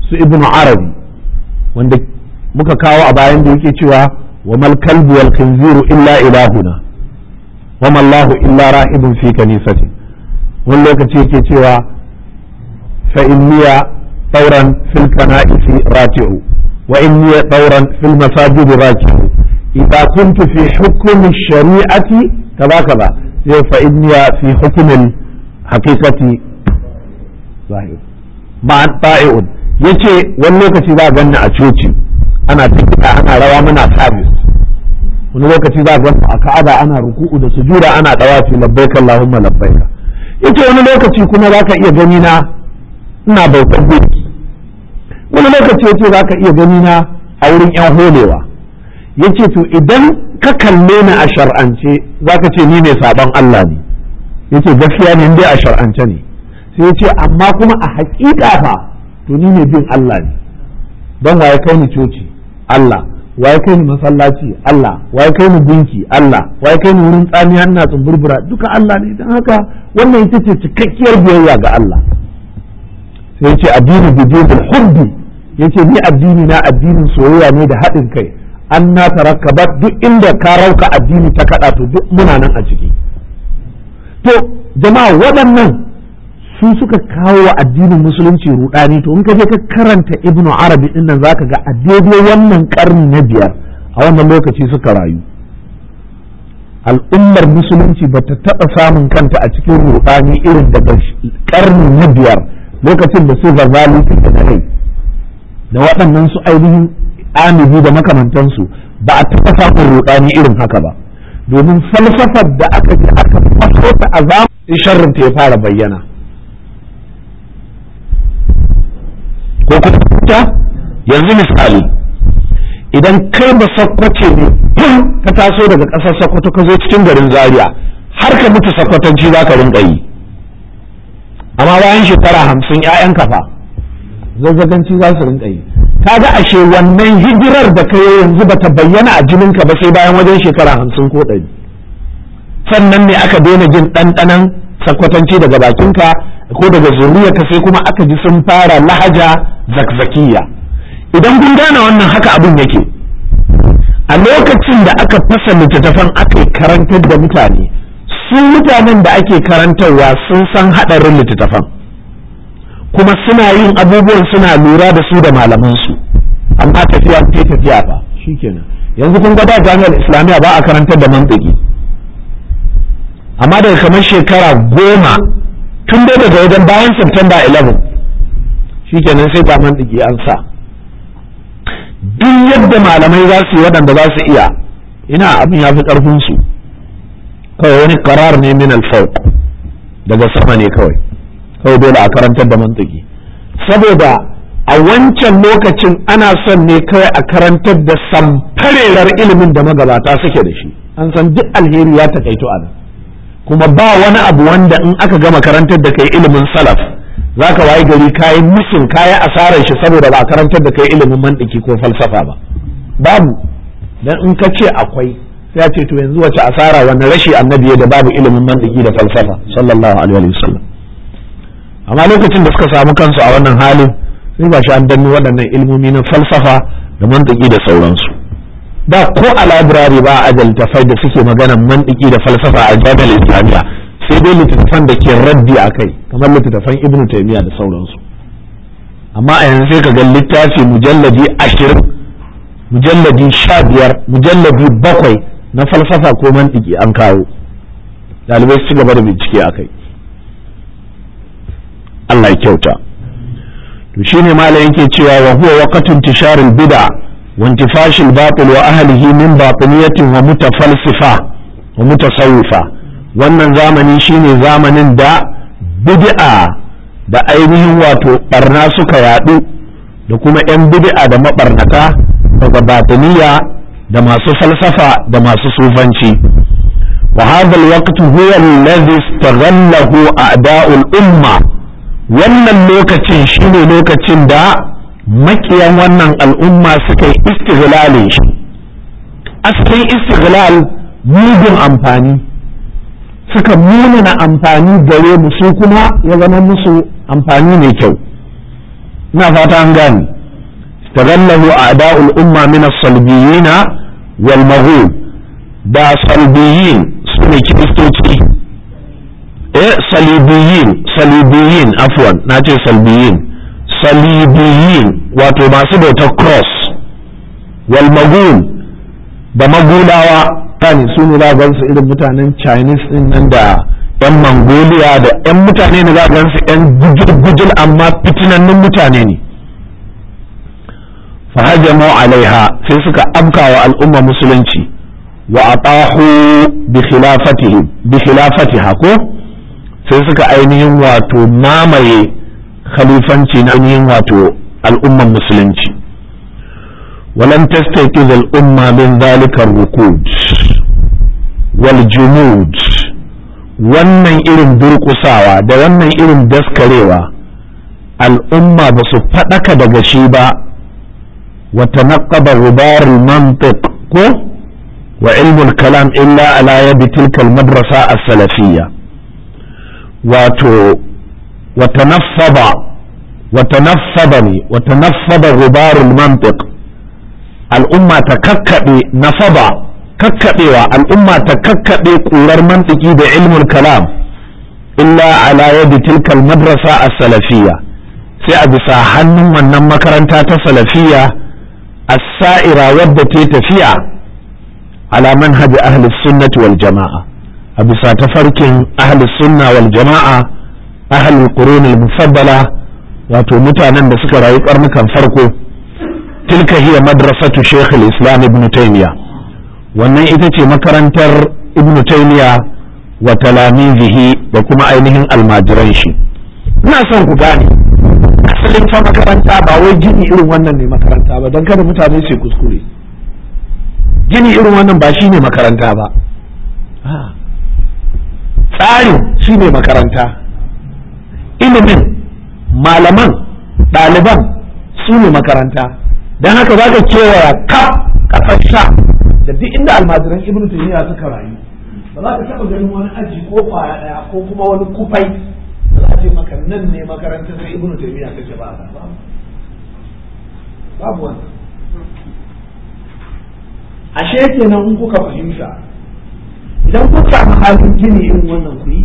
su ibn arabi wanda muka kawo a bayan da yake cewa wa mal kalbu wal khinziru illa ilahuna wa mallahu illa rahibun fi kanisati wani lokaci yake cewa fa inniya tauran fil kana'isi rati'u wa inniya tauran fil masajidi raki'u idza kuntu fi hukmi shari'ati kaza kaza sai fa inniya fi hukmin haqiqati zahir ba ta'i'un yace wani lokaci za a ganni a coci ana tafiya ana rawa muna sabis wani lokaci za a ganni a ka'aba ana ruku'u da sujuda ana dawafi labbaik allahumma labbaik yace wani lokaci kuma za ka iya gani na ina bautar gunki wani lokaci yace za ka iya gani na a wurin yan holewa yace to idan ka kalle ni a shar'ance za ka ce ni mai sabon Allah ne yace gaskiya ne dai a shar'ance ne sai yace amma kuma a haƙiƙa fa to ni ne bin Allah ne don waye kai ni coci Allah waye kai ni masallaci Allah waye kai ni gunki Allah waye kai ni wurin tsamiya ina tsumburbura duka Allah ne don haka wannan ita ce cikakkiyar biyayya ga Allah sai yace addini bidinul hubbi yace ni addini na addinin soyayya ne da haɗin kai an na tarakkabat duk inda ka rauka addini ta kaɗa to duk muna nan a ciki to jama'a waɗannan su suka kawo wa addinin musulunci rudani to in ka je ka karanta ibnu arabi din nan zaka ga a daidai wannan karni na biyar a wannan lokaci suka rayu al'ummar musulunci ba ta taɓa samun kanta a cikin rudani irin daga karni na biyar lokacin da su gazali suke da rai da waɗannan su ainihin amibi da makamantansu ba a taɓa samun rudani irin haka ba domin falsafar da aka ji aka faso ta a zamanin sharrin ta ya fara bayyana ko kuma yanzu misali idan kai ba sakwace ne ka taso daga ƙasar sakwato ka zo cikin garin zaria har ka mutu sakwatanci za ka rinka yi amma bayan shekara hamsin 'ya'yan kafa zazzaganci za su rinka yi kaga ashe wannan hijirar da ka yanzu ba ta bayyana a jininka ba sai bayan wajen shekara hamsin ko ɗari sannan ne aka daina jin ɗanɗanan sakwatanci daga bakinka ko daga zuriyarka sai kuma aka ji sun fara lahaja zakzakiya idan kun gane wannan haka abin yake a lokacin da aka fasa littattafan aka karantar da mutane su mutanen da ake karantarwa sun san haɗarin littattafan kuma suna yin abubuwan suna lura da su da malamansu amma tafiya ta tafiya fa shikenan yanzu kun ga da jami'ar islamiyya ba a karantar da mantiki amma daga kamar shekara goma tun dai daga wajen bayan September 11 shikenan sai ba mantiki an sa duk yadda malamai za su yi waɗanda za su iya ina abin ya fi ƙarfinsu kawai wani karar ne min alfawq daga sama ne kawai kawai dole a karantar da mantiki saboda a wancan lokacin ana son ne kawai a karantar da samfarerar ilimin da magabata suke da shi an san duk alheri ya takaito a nan kuma ba wani abu wanda in aka gama karantar da kai ilimin salaf za ka wayi gari kayi musun kayi asarar shi saboda ba karantar da kai ilimin mantiki ko falsafa ba babu dan in ka ce akwai sai ya ce to yanzu wace asara wani rashi annabi da babu ilimin mantiki da falsafa sallallahu alaihi wa sallam amma lokacin da suka samu kansu a wannan halin sai ba shi an danno waɗannan ilmomi na falsafa da mantiki da sauransu da ko a labirari ba a tafai da suke maganan mantiki da falsafa a jami'ar islamiyya sai dai littattafan da ke raddi a kai kamar littattafan ibnu taymiya da sauransu amma a yanzu sai ka ga littafi mujalladi ashirin mujalladi sha biyar mujalladi bakwai na falsafa ko mantiki an kawo ɗalibai su gaba da bincike a kai Allah ya kyauta to shine malam yake cewa wa huwa waqtun tisharil bid'a wa intifashil batil wa ahlihi min batiniyatin wa mutafalsifa wa mutasawwifa wannan zamani shine zamanin da bid'a da ainihin wato barna suka yadu da kuma yan bid'a da mabarnata daga batiniya da masu falsafa da masu sufanci wa hadha alwaqt huwa alladhi istaghallahu a'da'ul umma wannan lokacin shine lokacin da makiyan wannan al'umma suka yi istiglalin shi asalin istighlal mugun amfani suka munana amfani gare mu su kuma ya zama musu amfani mai kyau ina fata an gane istaghallahu a'da'ul umma min as-salbiyina wal maghul da salbiyin sune kiristoci eh salibiyin salibiyin afwan nace salbiyin salibiyin wato masu bautar cross wal maghul da magulawa kan su ne za gansu irin mutanen chinese din nan da yan mongolia da yan mutane ne za gansu yan gujil amma fitinannun mutane ne fahajamu alaiha sai suka afka wa al'umma musulunci wa atahu bi khilafatihi bi khilafatiha ko sai suka ainihin wato mamaye khalifanci na ainihin wato al'umman musulunci ولم تستيقظ الأمة من ذلك الركود والجمود wannan irin durƙusawa da wannan irin daskarewa al'umma ba su faɗaka daga shi ba wata naƙaba rubarul mantiq ko wa ilmul kalam illa ala yadi tilkal madrasa as-salafiyya wato wata naffaba wata naffaba ne wata naffaba rubarul mantiq al'umma ta kakkaɓe nasaba kakkaɓewa al'umma ta kakkaɓe ƙurar mantiki da ilmul kalam illa ala yadi tilkal madrasa a salafiyya sai a bisa hannun wannan makaranta ta salafiyya as-sa'ira wadda ta tafiya ala manhaji ahli sunnati wal jama'a a bisa tafarkin ahli sunna wal jama'a ahli qurun al-mufaddala wato mutanen da suka rayu karnukan farko تلك هي مدرسة شيخ الإسلام ابن تيمية wannan ita ce makarantar ibnu taymiya wa talamizihi da kuma ainihin almajiran shi ina son ku gane asalin fa makaranta ba wai gini irin wannan ne makaranta ba don kada mutane su kuskure gini irin wannan ba shine makaranta ba tsarin shine makaranta ilimin malaman ɗaliban su ne makaranta don haka za ka kewaya kaf kasar sha da duk inda almajiran ibn taymiya suka rayu ba za ka taɓa ganin wani aji ko kwaya ɗaya ko kuma wani kufai da za a ce maka nan ne makarantar sai ibn taymiya take ba babu wannan ashe kenan in kuka fahimta idan kuka samu halin gini irin wannan ku yi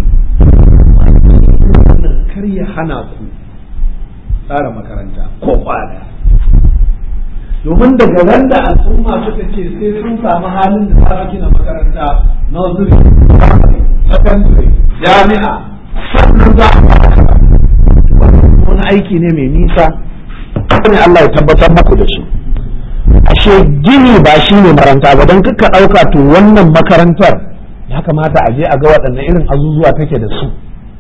kar ya hana ku tsara makaranta ko kwaya domin daga ran da al'umma suka ce sai sun samu halin da za gina makaranta nursery secondary jami'a sannan za a wani aiki ne mai nisa ne Allah ya tabbatar muku da shi ashe gini ba shi ne makaranta ba don kuka ɗauka to wannan makarantar ya kamata a je a ga waɗanne irin azuzuwa take da su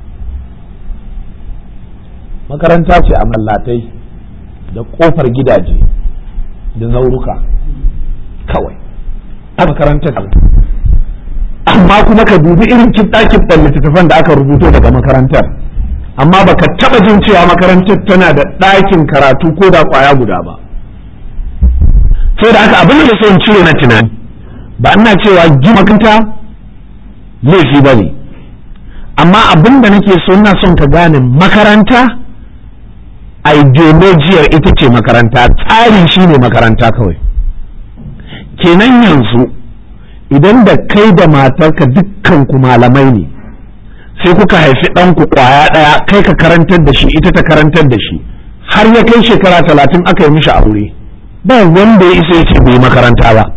makaranta ce a mallatai da ƙofar gidaje da zauruka kawai a makarantar amma kuma ka dubi irin kibɗa-kibɗan littattafan da aka rubuto daga makarantar amma baka taɓa jin cewa makarantar tana da ɗakin karatu ko da ƙwaya guda ba sai da haka abin da son cire na tunani ba ina cewa gina makaranta laifi ba ne amma abin da nake so ina son ka gane makaranta ideologiyar ita ce makaranta tsari shine makaranta kawai kenan yanzu idan da kai da matarka dukkan ku malamai ne sai kuka haifi ɗanku ƙwaya ɗaya kai ka karantar da shi ita ta karantar da shi har ya kai shekara talatin aka yi mishi aure ba wanda ya isa ya ce bai makaranta ba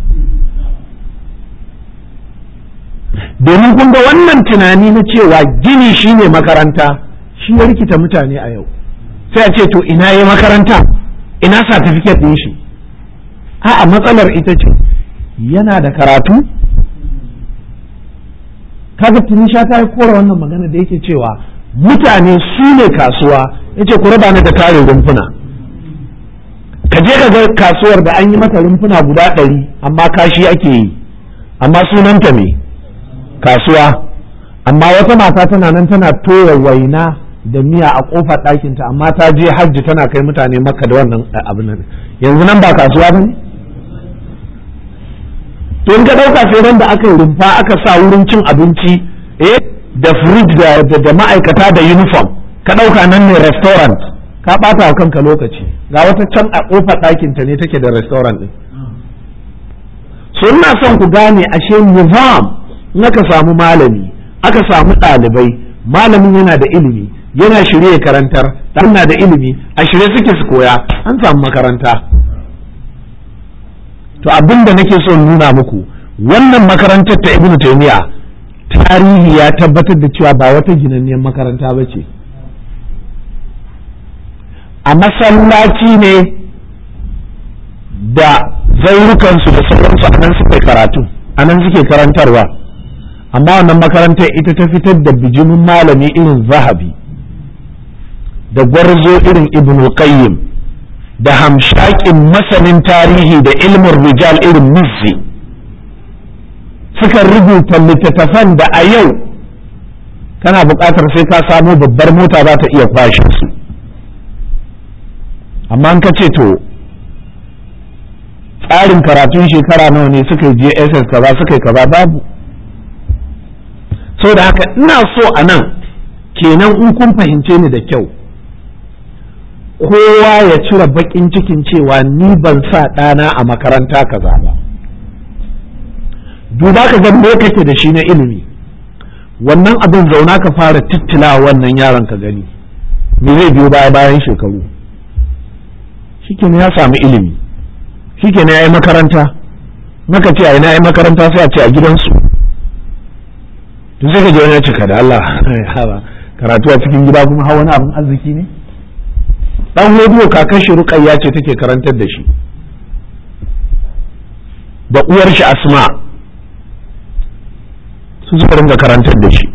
domin kun ga wannan tunani na cewa gini shine makaranta shi ya rikita mutane a yau sai a ce to ina yi makaranta ina satifiket ɗin shi a'a matsalar ita ce yana da karatu kaga tunisha ta yi kora wannan magana da yake cewa mutane su ne kasuwa yace ku raba ni da tarin rumfuna ka je ka ga kasuwar da an yi mata rumfuna guda ɗari amma kashi ake yi amma sunanta me kasuwa amma wata mata tana nan tana toya waina da miya a kofar ɗakinta amma ta je hajji tana kai mutane maka da wannan abin nan yanzu nan ba kasuwa ba ne to in ka ɗauka sai ran da aka yi rumfa aka sa wurin cin abinci eh da fridge da da ma'aikata da uniform ka ɗauka nan ne restaurant ka ɓata wa kanka lokaci ga wata can a ƙofar ɗakinta ne take da restaurant ɗin so ina son ku gane ashe nizam in aka samu malami aka samu ɗalibai malamin yana da ilimi yana shirye karantar ɗan na da ilimi a shirye suke su koya an samu makaranta to abin da nake son nuna muku wannan makarantar ta ibnu taymiya tarihi ya tabbatar da cewa ba wata ginanniyar makaranta ba ce a masallaci ne da zaurukansu da sauransu a nan suke karatu a nan suke karantarwa amma wannan makarantar ita ta fitar da bijimin malami irin zahabi da gwarzo irin ibn qayyim da hamshakin masanin tarihi da ilmin rijal irin mizzi suka rubuta littattafan da a yau kana buƙatar sai ka samo babbar mota za ta iya kwashe su amma an ka ce to tsarin karatun shekara nawa ne suka yi jss kaza suka yi kaza babu sau da haka ina so a nan kenan in kun fahimce ni da kyau kowa ya cire bakin cikin cewa ni ban sa ɗana a makaranta kaza ba duba ka ga me kake da shi na ilimi wannan abin zauna ka fara tittila wannan yaron ka gani me zai biyo baya bayan shekaru shikenan ya samu ilimi shikenan ya yi makaranta naka ce a ina yi makaranta sai a ce a gidansu to sai ka je wani cika da Allah karatu a cikin gida kuma hawa wani abin arziki ne dan hodiyo kakan shi ruqayya ce take karantar da shi da uwar shi asma su suka ringa karantar da shi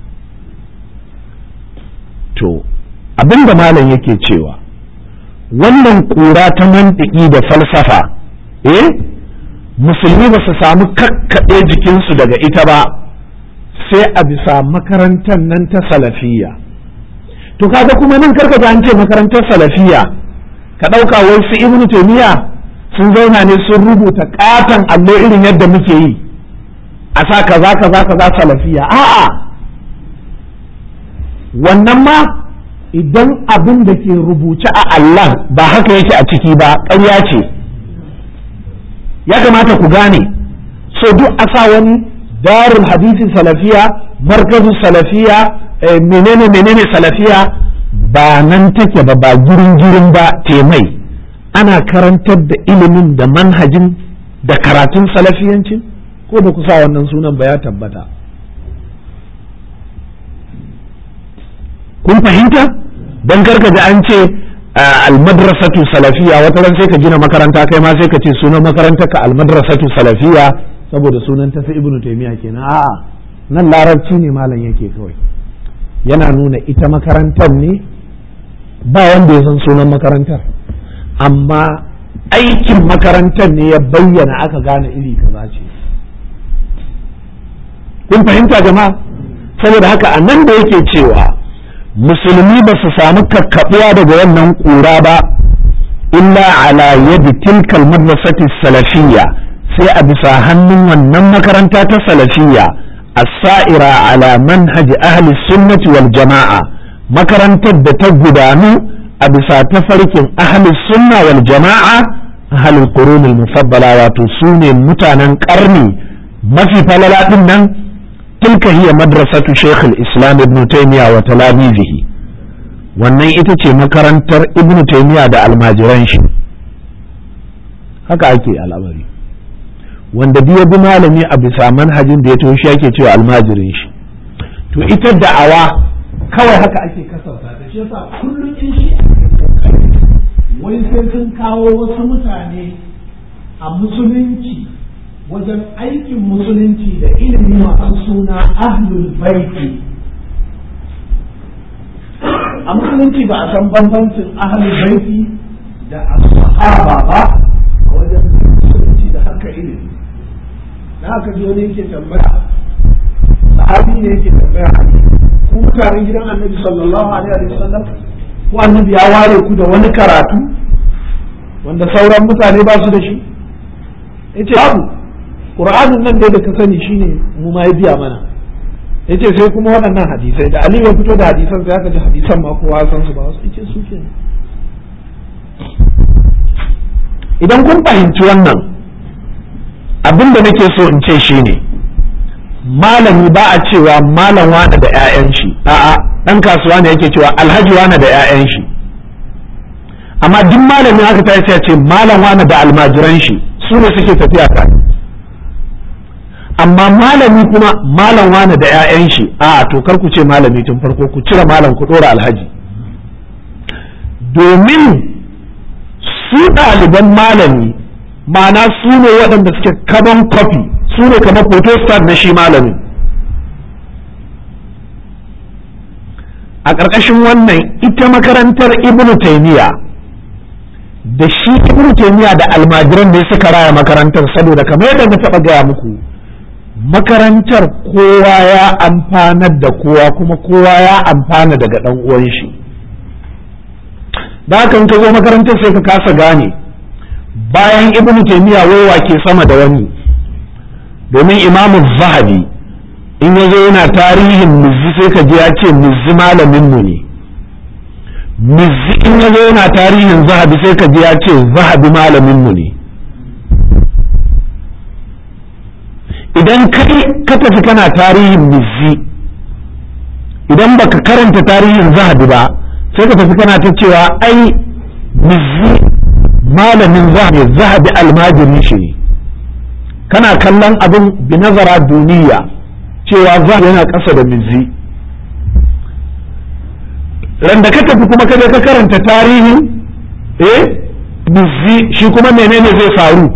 to abinda malam yake cewa wannan kura ta mantiki da falsafa eh musulmi ba su samu kakkaɗe jikinsu daga ita ba sai a bisa makarantar nan ta salafiyya to kaga kuma nan karka ji an ce makarantar salafiya ka ɗauka wai su ibn taymiya sun zauna ne sun rubuta katon allo irin yadda muke yi a sa kaza kaza kaza salafiya a'a wannan ma idan abin da ke rubuce a Allah ba haka yake a ciki ba ƙarya ce ya kamata ku gane so duk a sa wani darul hadisi salafiya markazu salafiya menene menene salafiya ba nan take ba ba girin girin ba temai ana karantar da ilimin da manhajin da karatun salafiyancin ko ba ku sa wannan sunan ba ya tabbata kun fahimta don karka da an ce almadrasatu salafiya wata ran sai ka gina makaranta kai ma sai ka ce sunan makarantar ka almadrasatu salafiya saboda sunan ta sai ibnu taymiya kenan a'a nan larabci ne malam yake kawai yana nuna ita makarantar ne ba wanda ya san sunan makarantar amma aikin makarantar ne ya bayyana aka gane iri kaza ce kun fahimta jama'a saboda haka a nan da yake cewa musulmi ba su samu kakkaɓuwa daga wannan ƙura ba illa ala yadi tilkal madrasati salafiyya sai a bisa hannun wannan makaranta ta salafiyya as-sa'ira ala manhaji ahli sunnati wal jama'a makarantar da ta gudanu a bisa tafarkin ahli sunna wal jama'a ahli qurun al mufaddala wato sune mutanen karni mafi falala din nan tilka hiya madrasatu shaykh al islam ibn taymiya wa talamizihi wannan ita ce makarantar ibn taymiya da almajiran shi haka ake al'amari wanda biya bi malami a bisa manhajin da ya toshi yake cewa almajirin shi to ita da'awa kawai haka ake kasauta da shi yasa kullum in shi wai sai sun kawo wasu mutane a musulunci wajen aikin musulunci da ilimi masu suna ahlul baiti a musulunci ba a san bambancin ahlul baiti da as-sahaba ba a wajen musulunci da haka ilimi na haka ji wani yake tambaya sahabi ne yake tambaya ku mutanen gidan annabi sallallahu alaihi wa sallam ko annabi ya ware ku da wani karatu wanda sauran mutane ba su da shi yace babu qur'anin nan dai da ka sani shine mu ma ya biya mana yace sai kuma waɗannan hadisai da Ali ya fito da hadisan sai aka ji hadisan ma kowa san su ba wasu yace su ke idan kun fahimci wannan abin da nake so in ce shine malami ba a cewa malam wane da 'ya'yan shi a'a ɗan kasuwa ne yake cewa alhaji wane da 'ya'yan shi amma duk malami haka ta sai ce malam wane da almajiran shi su ne suke tafiya tare amma malami kuma malam wane da 'ya'yan shi a to kar ku ce malami tun farko ku cire malam ku ɗora alhaji domin su ɗaliban malami ma'ana su ne waɗanda suke kaman kofi su ne kamar photostat na shi malamin a ƙarƙashin wannan ita makarantar ibnu taimiyya da shi ibnu taimiyya da almajiran ne suka raya makarantar saboda kamar yadda na taɓa gaya muku makarantar kowa ya amfanar da kowa kuma kowa ya amfana daga ɗan uwan shi da haka ka zo makarantar sai ka kasa gane bayan ibnu taimiyya waiwa ke sama da wani domin imamu zahabi in ya zo yana tarihin mizzi sai ka ji ya ce mizzi malaminmu ne mizzi in ya zo yana tarihin zahabi sai ka ji ya ce zahabi malaminmu ne idan kai ka tafi kana tarihin mizzi idan baka karanta tarihin zahabi ba sai ka tafi kana ta cewa ai mizzi malamin zahabi zahabi almajiri shi ne kana kallon abin binazara duniya cewa za yana ƙasa da mizzi ran da ka tafi kuma ka je ka karanta tarihi eh mizzi shi kuma menene zai faru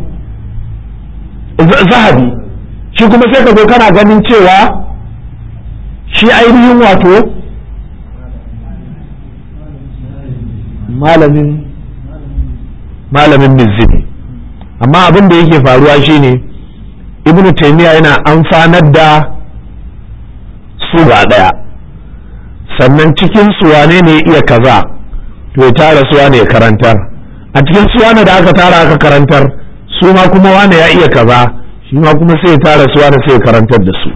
zahabi shi kuma sai ka zo kana ganin cewa shi ainihin wato malamin malamin mizzi ne amma abin da yake faruwa shine ibnu taymiya yana amfanar da su ba daya sannan cikin su wane ne iya kaza to ya tara su wane ya karantar a cikin su wane da aka tara aka karantar su ma kuma wane ya iya kaza shi ma kuma sai ya tara su wane sai ya karantar da su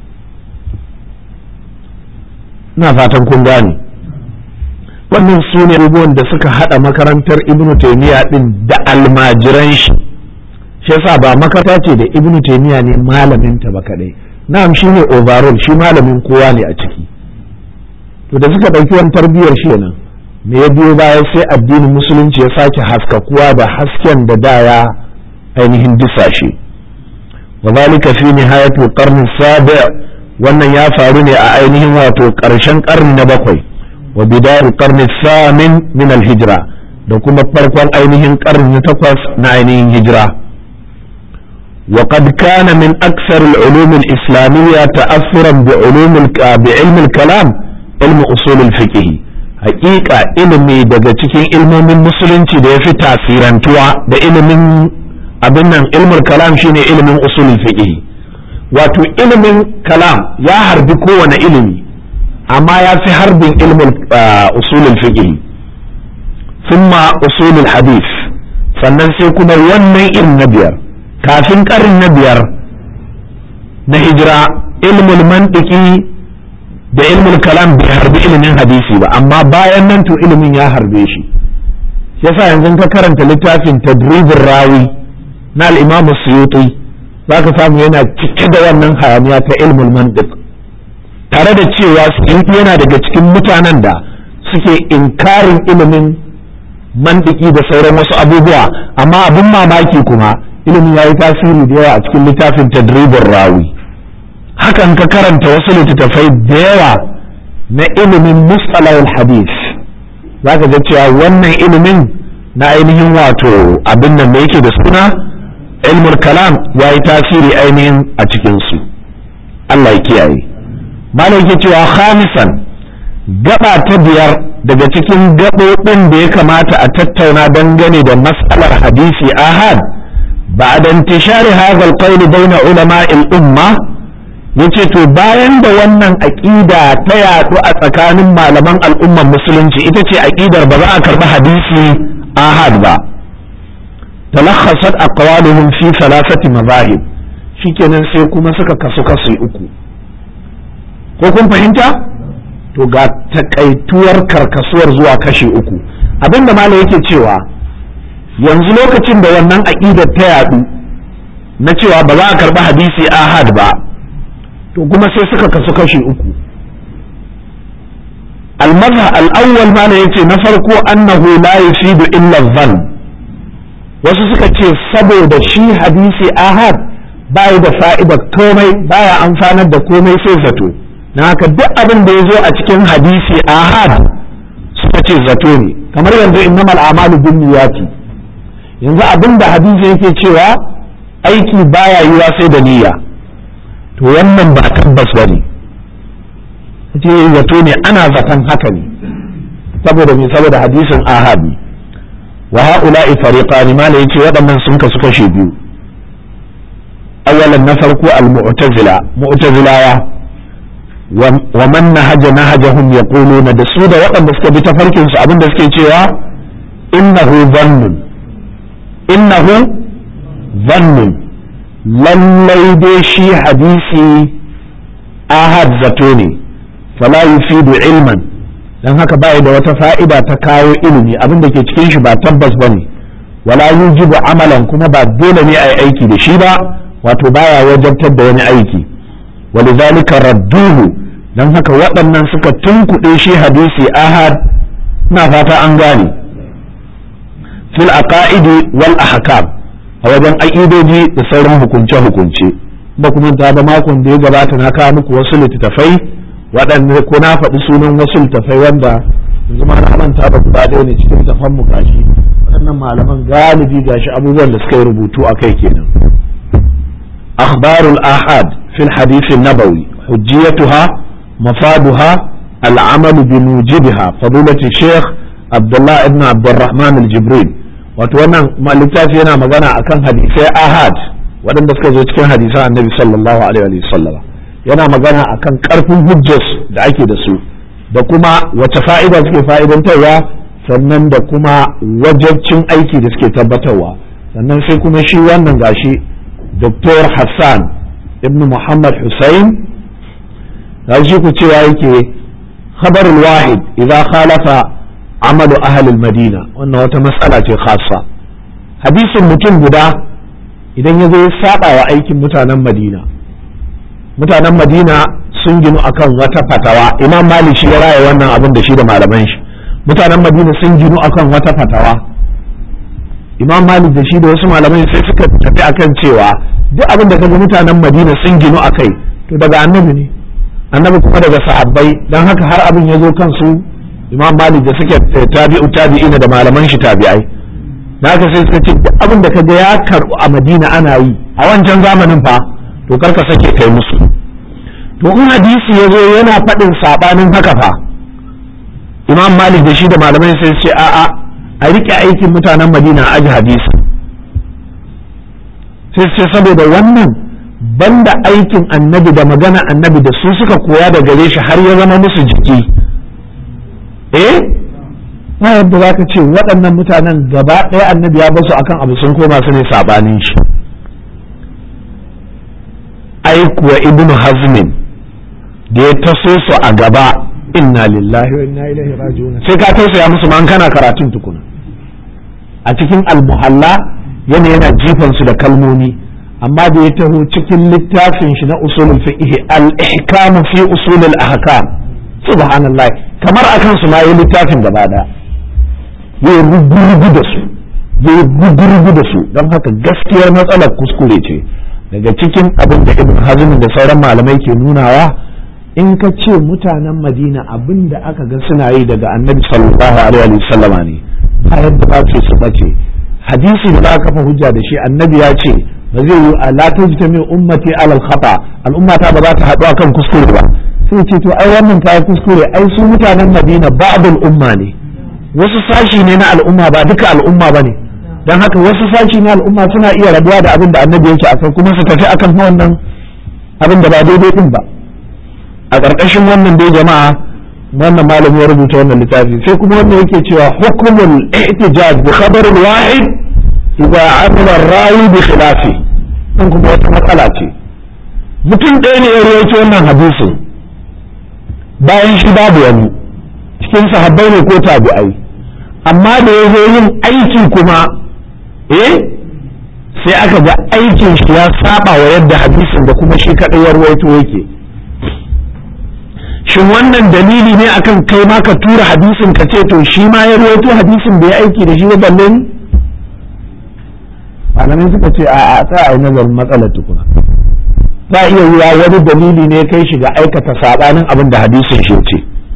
ina fatan kun gane wannan su ne abubuwan da suka hada makarantar ibnu taymiya din da almajiran shi shi yasa ba makaranta ce da ibnu taymiya ne malamin ta ba kadai na'am shine overall shi malamin kowa ne a ciki to da suka dauki wani tarbiyyar shi nan me ya biyo baya sai addinin musulunci ya sake haskakuwa da hasken da da ya ainihin disashe wa zalika fi nihayatul qarni sabi wannan ya faru ne a ainihin wato karshen karni na bakwai wa bidayar qarni samin min al-hijra da kuma farkon ainihin karni na takwas na ainihin hijira وقد كان من أكثر العلوم الإسلامية تأثرا بعلوم بعلم الكلام علم أصول الفقه حقيقة علمي daga cikin ilmomin musulunci da ya fi tasirantuwa da ilimin abin nan ilmul kalam shine ilimin usulul fiqh wato ilimin kalam ya harbi kowane ilimi amma ya fi harbin ilmul usulul fiqh thumma usulul hadith sannan sai kuma wannan ilm na biyar kafin ƙarin na biyar na hijira ilmul mantiki da ilmul kalam bai harbi ilimin hadisi ba amma bayan nan to ilimin ya harbe shi yasa yanzu ka karanta littafin tadribin rawi na al-imam suyuti zaka samu yana cike da wannan hayaniya ta ilmul mantiq tare da cewa suyuti yana daga cikin mutanen da suke inkarin ilimin mantiki da sauran wasu abubuwa amma abin mamaki kuma ilimin ya yi tasiri da yawa a cikin littafin tadribin rawi hakan ka karanta wasu littattafai da yawa na ilimin mustalahul hadith za ka ga cewa wannan ilimin na ainihin wato abin nan da yake da suna ilmul kalam ya yi tasiri ainihin a cikinsu Allah ya kiyaye malam yake cewa khamisan gaba ta biyar daga cikin gaɓoɓin da ya kamata a tattauna dangane da mas'alar hadisi ahad بعد انتشار هذا القول بين علماء الأمة yace to bayan da wannan aƙida ta yaɗu a tsakanin malaman al'ummar musulunci ita ce aƙidar ba za a karɓi hadisi ahad ba talakhasat aqwaluhum fi thalathati mazahib shikenan sai kuma suka kasu kasu uku ko kun fahimta to ga takaituwar karkasuwar zuwa kashi uku abinda malam yake cewa yanzu lokacin da wannan aƙidar ta yaɗu na cewa ba za a karɓi hadisi ahad ba to kuma sai suka kasu kashi uku المذهب الأول ما yace na farko annahu la yufidu illa dhann wasu suka ce saboda shi hadisi ahad bai da fa'ida komai baya amfanar da komai sai zato na haka duk abin da ya zo a cikin hadisi ahad suka ce zato ne kamar yanzu innamal a'malu binniyati yanzu abin da hadisi yake cewa aiki baya yiwa sai da niyya to wannan ba tabbas bane ce zato ne ana zaton haka ne saboda me saboda hadisin ahad ne wa ha'ula'i fariqan ma yace waɗannan sun kasu kashe biyu awalan na farko al-mu'tazila mu'tazilawa wa man nahaja nahajahum yaquluna da su da waɗanda suka bi tafarkin su abinda suke cewa innahu dhannun innahu dhannun lallai dai shi hadisi ahad zato ne fala yufidu ilman dan haka ba da wata fa'ida ta kawo ilimi abin da ke cikin shi ba tabbas bane wala yujibu amalan kuma ba dole ne a yi aiki da shi ba wato baya wajabtar da wani aiki walidhalika radduhu dan haka waɗannan suka tunkuɗe shi hadisi ahad na fata an gane fil aqaidi wal ahkam a wajen aƙidoji da sauran hukunce hukunce ba kuma ta ba makon da ya gabata na kawo muku wasu littattafai waɗanda ko na faɗi sunan wasu littattafai wanda yanzu ma na manta ba guda ɗaya ne cikin littattafan mu gashi waɗannan malaman galibi gashi abubuwan da suka yi rubutu a kai kenan akhbarul ahad fil hadith nabawi hujjiyatuha mafaduha العمل بموجبها فضيلة الشيخ عبد الله ابن عبد الرحمن الجبريل wato wannan littafi yana magana akan hadisai ahad waɗanda suka zo cikin hadisan annabi sallallahu alaihi wa sallama yana magana akan ƙarfin hujjas da ake da su da kuma wace fa'ida suke fa'idantarwa sannan da kuma wajabcin aiki da suke tabbatarwa sannan sai kuma shi wannan gashi Dr. Hassan ibn Muhammad Hussein shi ku cewa yake khabarul wahid idza khalafa amalu ahlul madina wannan wata matsala ce khassa hadisin mutum guda idan ya zo ya saba wa aikin mutanen madina mutanen madina sun ginu akan wata fatawa imam malik shi ya raya wannan abin da shi da malaman shi mutanen madina sun ginu akan wata fatawa imam malik da shi da wasu malamai sai suka tafi akan cewa duk abin da kaga mutanen madina sun ginu akai to daga annabi ne annabi kuma daga sahabbai dan haka har abin ya zo kansu imam malik da suke tabi'u tabi'ina da malaman shi tabi'ai da haka sai suka ce duk abin da kaga ya karbu a madina ana yi a wancan zamanin fa to karka sake kai musu to in hadisi ya zo yana faɗin saɓanin haka fa imam malik da shi da malamai sai ce a'a a riƙe aikin mutanen madina a aji hadisi sai ce saboda wannan banda aikin annabi da magana annabi da su suka koya da gare shi har ya zama musu jiki eh na yadda za ka ce waɗannan mutanen gaba ɗaya annabi ya basu akan abu sun koma su ne saɓanin shi ai kuwa ibnu hazmin da ya taso su a gaba inna lillahi wa inna ilaihi raji'un sai ka tausaya musu ma kana karatun tukuna a cikin almuhalla yana yana jifan su da kalmomi amma da ya taho cikin littafin shi na usulul fiqh al-ihkam fi usul al-ahkam subhanallah kamar akan su ma yi littafin gaba daya yayi rugurugu da su yayi rugurugu da su don haka gaskiyar matsalar kuskure ce daga cikin abin da ibn hazm da sauran malamai ke nunawa in ka ce mutanen madina abin da aka ga suna yi daga annabi sallallahu alaihi wa sallama ne ba yadda ba ce su bace hadisi da aka kafa hujja da shi annabi ya ce ba zai yi ala tajtami ummati alal khata al'ummata ba za ta haɗu akan kuskure ba sai ce to ai wannan ta kuskure ai su mutanen madina ba'dul umma ne wasu sashi ne na al'umma ba duka al'umma ba ne don haka wasu sashi na al'umma suna iya rabuwa da abin da annabi yake a kai kuma su tafi akan wannan abin da ba daidai din ba a ƙarƙashin wannan dai jama'a wannan malami ya rubuta wannan littafi sai kuma wannan yake cewa hukumul ihtijaj bi khabar wahid idza amila rawi bi khilafi dan kuma wata matsala ce mutum ɗaya ne ya rawaito wannan hadisin bayan shi babu wani cikin sahabbai ne ko tabi'ai amma da ya zo yin aiki kuma eh sai aka ga aikin shi ya saba wa yadda hadisin da kuma shi kaɗai ya ruwaito yake shin wannan dalili ne akan kai ma ka tura hadisin ka ce to shi ma ya ruwaito hadisin bai aiki da shi ba balle ni malamai suka ce a a tsaya a nazarin matsalar tukuna za iya yiwa wani dalili ne kai shi ga aikata sabanin abin da hadisin shi ce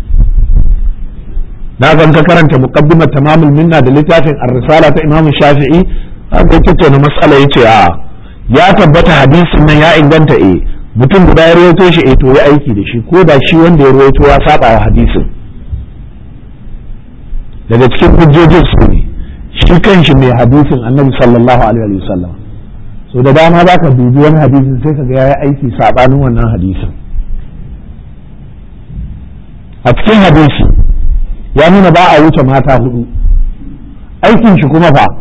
na zan ka karanta muqaddimar tamamul minna da littafin ar-risala ta imamu shafi'i haka tattauna matsala yace a ya tabbata hadisin nan ya inganta eh mutum guda ya rawaito shi eh to ya aiki da shi ko da shi wanda ya rawaito ya saba wa hadisin daga cikin hujjojin su ne shi kanshi mai hadisin annabi sallallahu alaihi wasallam so da dama za ka dubi wani hadisin sai ka ga ya aiki sabanin wannan hadisin a cikin hadisi ya nuna ba a wuce mata hudu aikin shi kuma fa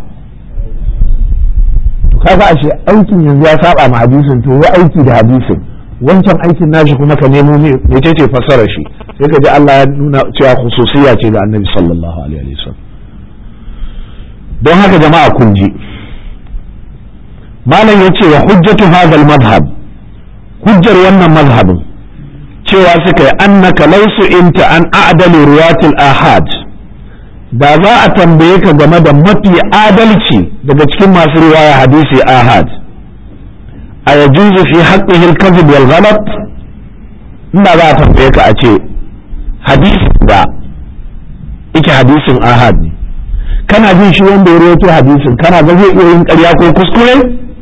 to kaga ashe aikin yanzu ya saba ma hadisin to ya aiki da hadisin wancan aikin nashi kuma ka nemo me ce fassarar shi sai ka ji Allah ya nuna cewa khususiyya ce ga Annabi sallallahu alaihi wasallam don haka jama'a kun ji malam yace wa hujjatu hadha al-madhhab hujjar wannan mazhabin cewa suka yi annaka lausu inta an a'dalu ruwatul ahad da za a tambaye ka game da mafi adalci daga cikin masu riwaya hadisi ahad a yajuzu fi haqqihi al-kadhib wal ghalat inda za a tambaye ka a ce hadisi da yake hadisin ahad ne kana jin shi wanda ya rawaito hadisin kana ga zai iya yin ƙarya ko kuskure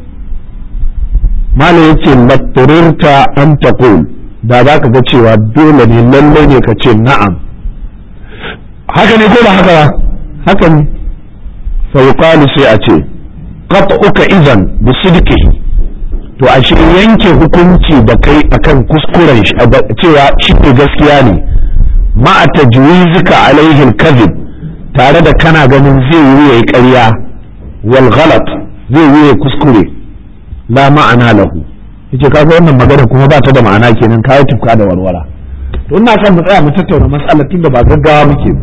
malam yace latturirta an taqul da za ka ga cewa dole ne lallai ne ka ce na'am haka ne ko ba haka ba haka ne fauqalu sai a ce qat'uka idan bi sidqihi to ashe yanke hukunci da kai akan kuskuren shi cewa shi ne gaskiya ne ma tajwizika alaihi al-kadhib tare da kana ganin zai yi yayi ƙarya wal ghalat zai yi yayi kuskure la ma'ana lahu yace kaga wannan magana kuma ba ta da ma'ana kenan kai tufka da warwara to ina son mu tsaya mu tattauna matsalar tunda ba gaggawa muke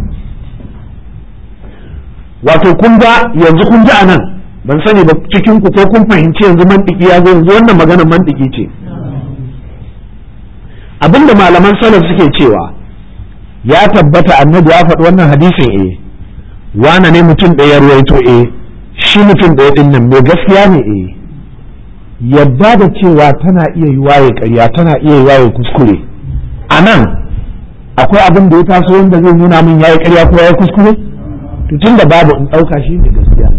wato kun ga yanzu kun ji anan ban sani ba cikin ku ko kun fahimci yanzu mantiki ya zo yanzu wannan magana mantiki ce abinda malaman salaf suke cewa ya tabbata annabi ya faɗi wannan hadisin eh wane ne mutum ɗaya ruwaito eh shi mutum ɗaya ɗin nan mai gaskiya ne eh yadda da cewa tana iya yi waye ƙarya tana iya yi waye kuskure a nan akwai abin da ya taso wanda zai nuna min yayi ƙarya ko yayi kuskure to tun da babu in ɗauka shi ne gaskiya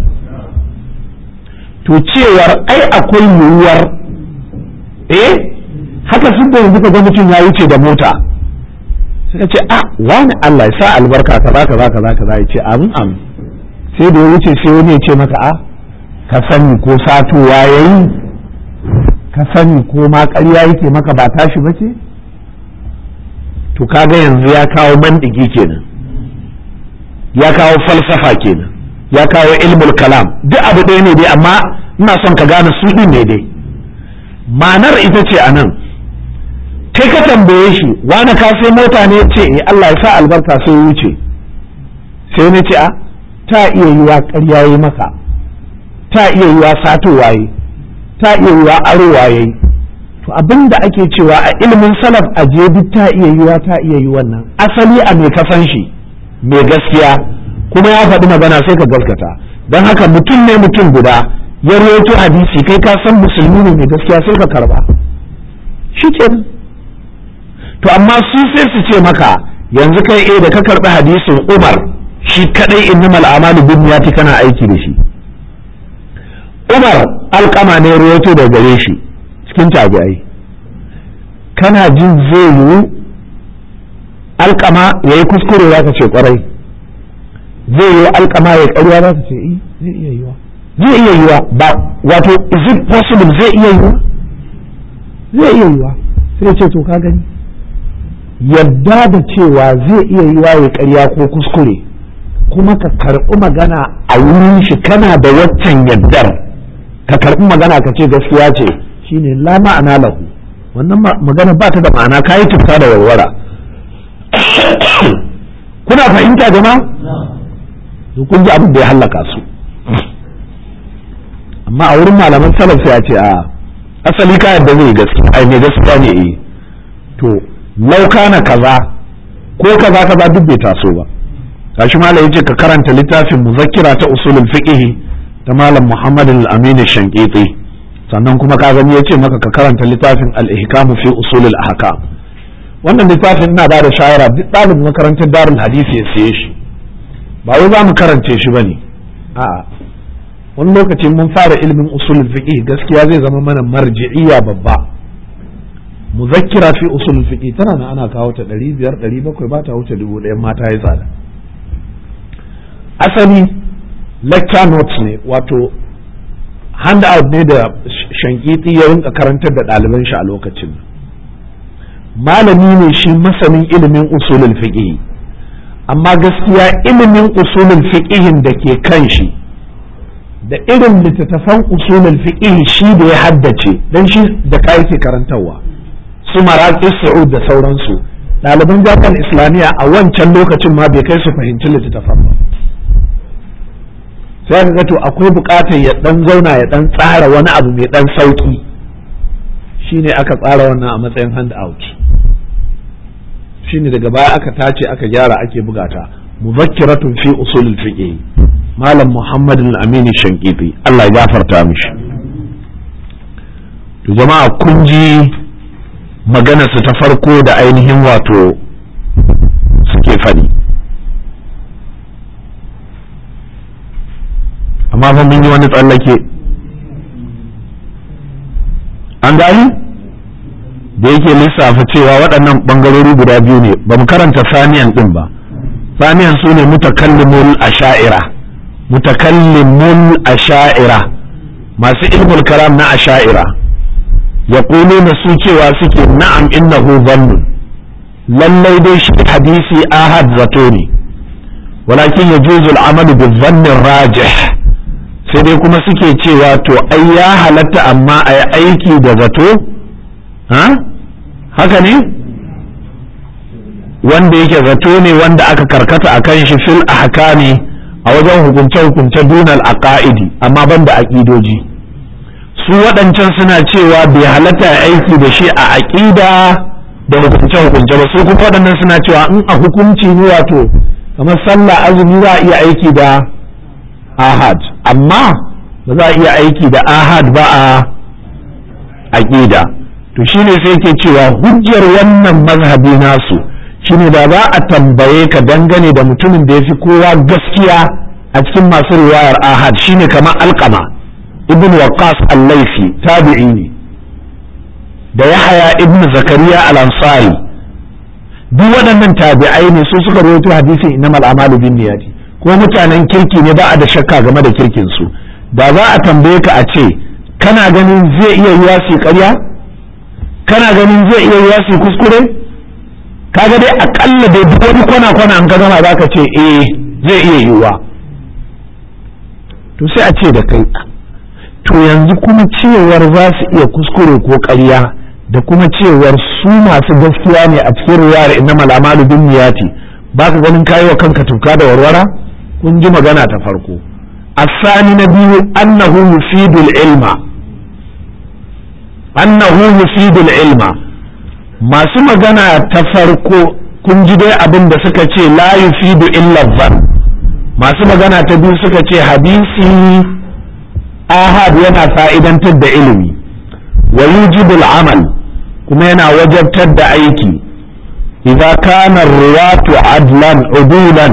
to cewar ai akwai yiwuwar eh haka sun da yanzu ka ga mutum ya wuce da mota suka ce ah wani Allah ya sa albarka kaza kaza kaza kaza ya ce amin amin sai da ya wuce sai wani ya ce maka a ka sani ko satowa yayi ka sani ko ma ƙarya yake maka ba tashi ba ce to kaga yanzu ya kawo mandigi kenan ya kawo falsafa kenan ya kawo ilmul kalam duk abu ɗaya ne dai amma ina son ka gane su ɗin ne dai ma'anar ita ce a nan kai ka tambaye shi wani ka sai mota ne ce eh Allah ya sa albarka sai ya wuce sai na ce a ta iya yiwa ƙarya yi maka ta iya yiwa sato waye ta iya yiwa aro waye to abin da ake cewa a ilimin salaf a duk ta iya yiwa ta iya yi wannan asali a mai kasan shi mai gaskiya kuma ya faɗi magana sai ka gaskata don haka mutum ne mutum guda ya rawaito hadisi kai ka san musulmi ne mai gaskiya sai ka karba shi kenan to amma su sai su ce maka yanzu kai eh da ka karbi hadisin Umar shi kadai innamal a'malu binniyati kana aiki da shi Umar alkama ne ruwaito da gare shi cikin tabi'ai kana jin zai yiwu alkama ya yi kuskure za ka ce kwarai zai yiwu alkama ya karya za ka ce eh zai iya yiwa zai iya yiwa ba wato is it possible zai iya yiwa zai iya yiwa sai ce to ka gani yadda da cewa zai iya yi waye ƙarya ko kuskure kuma ka karɓi magana a wurin shi kana da waccan yaddar ka karɓi magana ka ce gaskiya ce shine la ma'ana lahu wannan magana ba ta da ma'ana kayi tufka da warwara kuna fahimta jama'a kun ji abin da ya hallaka su amma a wurin malaman salaf sai a ce a asali ka yadda zai gaskiya ai mai gaskiya ne eh to lauka na kaza ko kaza kaza duk bai taso ba gashi malam yace ka karanta littafin muzakkira ta usulul fiqh ta malam Muhammad al-Amin Shankiti sannan kuma ka gani yace maka ka karanta littafin al-ihkam fi usulul ahkam wannan littafin ina bada shawara duk ɗalibin makarantar darul hadisi ya siye shi ba wai za mu karance shi bane a'a wani lokaci mun fara ilimin usulul fiqh gaskiya zai zama mana marji'iyya babba muzakkira fi usulul fiqh tana nan ana kawo ta 500 700 ba ta wuce 1000 mata ya tsada asali lecture notes ne wato handout ne da shankiti ya rinka karantar da ɗaliban shi a lokacin malami ne shi masanin ilimin usulul fiqh amma gaskiya ilimin usulul fiqh da ke kan shi da irin littattafan usulul fiqh shi da ya haddace dan shi da kai ke karantarwa su maraƙi su'ud da sauransu ɗaliban jami'ar islamiyya a wancan lokacin ma bai kai su fahimci littattafan ba sai ka ga to akwai buƙatar ya ɗan zauna ya ɗan tsara wani abu mai ɗan sauƙi shine aka tsara wannan a matsayin hand out shine daga baya aka tace aka gyara ake bugata muzakkiratun fi usulul fiqh malam muhammad al-amin shankiti Allah ya gafarta mishi to jama'a kun ji maganarsu ta farko da ainihin wato suke faɗi amma fa mun yi wani tsallake an gani da yake lissafa cewa waɗannan ɓangarori guda biyu ne ba mu karanta saniyan ɗin ba saniyan su ne mutakallimul asha'ira mutakallimul asha'ira masu ilmul kalam na asha'ira yaquluna su cewa suke na'am innahu dhannun lallai dai shi hadisi ahad zato ne walakin yajuzu al-amalu bi-dhanni rajih sai dai kuma suke cewa to ai ya halatta amma a yi aiki da zato ha haka ne wanda yake zato ne wanda aka karkata a kan shi fil ahkami a wajen hukunce-hukunce dunal aqaidi amma banda aƙidoji su waɗancan suna cewa bai halatta aiki da shi a aƙida da hukunce-hukunce ba su kuma waɗannan suna cewa in a hukunci ne wato kamar sallah azumi za a iya aiki da ahad amma ba za a iya aiki da ahad ba a aƙida to shine sai ke cewa hujjar wannan mazhabi nasu shine da za a tambaye ka dangane da mutumin da ya fi kowa gaskiya a cikin masu riwayar ahad shine kamar alkama ibn waqas al-laifi tabi'i ne da yahaya ibn zakariya al-ansari duk waɗannan tabi'ai ne su suka rawaito hadisin innamal a'malu binniyati ko mutanen kirki ne ba a da shakka game da kirkin su da za a tambaye ka a ce kana ganin zai iya yiwa su ƙarya kana ganin zai iya yiwa su kuskure kaga dai akalla dai duk wani kwana kwana an ka gama za ka ce eh zai iya yiwa to sai a ce da kai to yanzu kuma cewar za su iya kuskure ko ƙarya da kuma cewar su masu gaskiya ne a cikin riwayar innamal a'malu binniyati ba ka ganin kayi wa kanka tuka da warwara kun ji magana ta farko asani na biyu annahu yufidul ilma annahu yufidul ilma masu magana ta farko kun ji dai abin da suka ce la yufidu illa dhann masu magana ta biyu suka ce hadisi ahad yana fa'idantar da ilimi wa yujibul amal kuma yana wajabtar da aiki idza kana ruwatu adlan udulan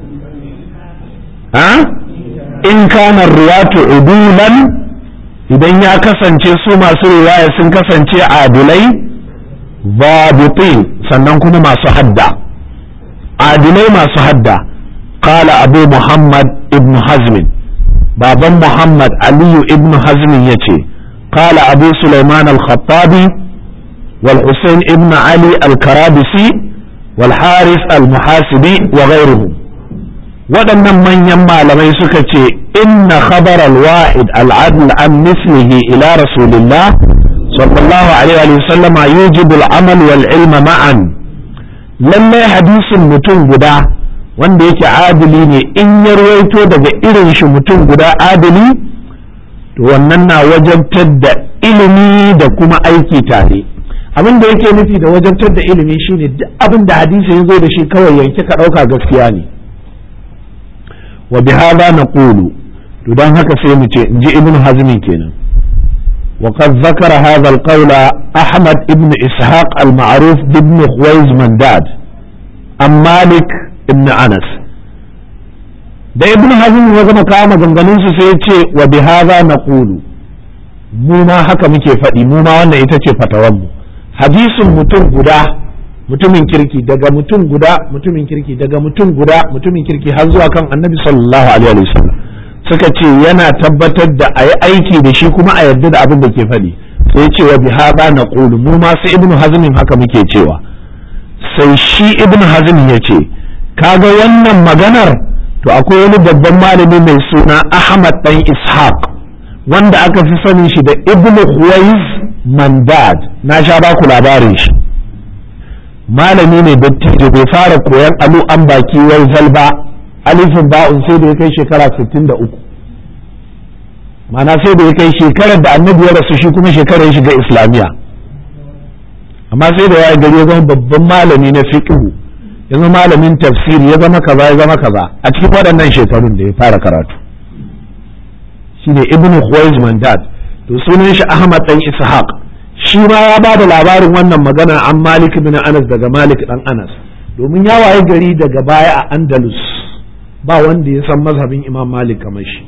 ha in kana ruwatu udulan idan ya kasance su masu riwaya sun kasance adilai babitin sannan kuma masu hadda adilai masu hadda qala abu muhammad ibn hazmin baban muhammad aliyu ibn hazmin ya ce qala abu sulaiman al-khattabi wal husain ibn ali al-karabisi wal haris al-muhasibi wa ghayruhum waɗannan manyan malamai suka ce inna khabar al-wa'id al-adl an mislihi ila rasulillah sallallahu alaihi wa sallam yujibu al-amal wal ilma ma'an lallai hadisin mutum guda wanda yake adili ne in ya ruwaito daga irin shi mutum guda adili to wannan na wajabtar da ilimi da kuma aiki tare abin da yake nufi da wajabtar da ilimi shine duk abin da hadisi ya zo da shi kawai yanke ka ɗauka gaskiya ne wa bi hada naqulu to dan haka sai mu ce inji ibn hazmi kenan وقد ذكر هذا القول أحمد ابن إسحاق المعروف بابن خويز منداد عن مالك ابن أنس da ibn hazm ya zama kawo maganganun su sai ya ce wa bi hadha naqulu mu ma haka muke faɗi mu ma wannan ita ce fatawan mu hadisin mutum guda mutumin kirki daga mutum guda mutumin kirki daga mutum guda mutumin kirki har zuwa kan annabi sallallahu alaihi wasallam suka ce yana tabbatar da a yi aiki da shi kuma a yarda da abin da ke faɗi sai ce wa bi haɗa na ƙulu mu ma sai ibnu hazmin haka muke cewa sai shi ibnu hazmin ya ce kaga wannan maganar to akwai wani babban malami mai suna ahmad dan ishaq wanda aka fi sanin shi da ibnu huwais mandad na sha ba ku labarin shi malami ne dattijo bai fara koyan alu an baki wai zalba alifin ba'un sai da ya kai shekara 63 mana sai da ya kai shekarar da annabi ya rasu shi kuma shekarar ya shiga islamiyya amma sai da ya gari ya zama babban malami na fiqh ya zama malamin tafsiri ya zama kaza ya zama kaza a cikin waɗannan shekarun da ya fara karatu shine ibn Khuwaiz Mandad to sunan shi Ahmad dan Ishaq shi ma ya ba da labarin wannan magana an Malik bin Anas daga Malik dan Anas domin ya waye gari daga baya a Andalus ba wanda ya san mazhabin imam malik kamar shi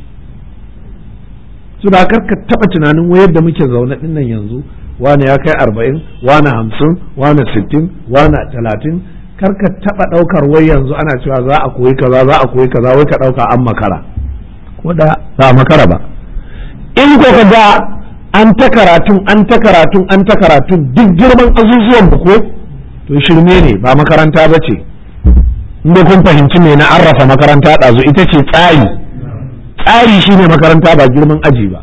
su da ka taba tunanin wayar da muke zaune din nan yanzu wani ya kai arba'in wani hamsin wani sittin wani talatin kar ka taba daukar wai yanzu ana cewa za a koyi kaza za a koyi kaza wai ka dauka an makara ko da ba a makara ba in ko ka ga an ta karatun an ta karatun an ta karatun duk girman azuzuwan ko to shirme ne ba makaranta ba ce inda kun fahimci me na arrafa makaranta ɗazu ita ce tsari tsari shine makaranta ba girman aji ba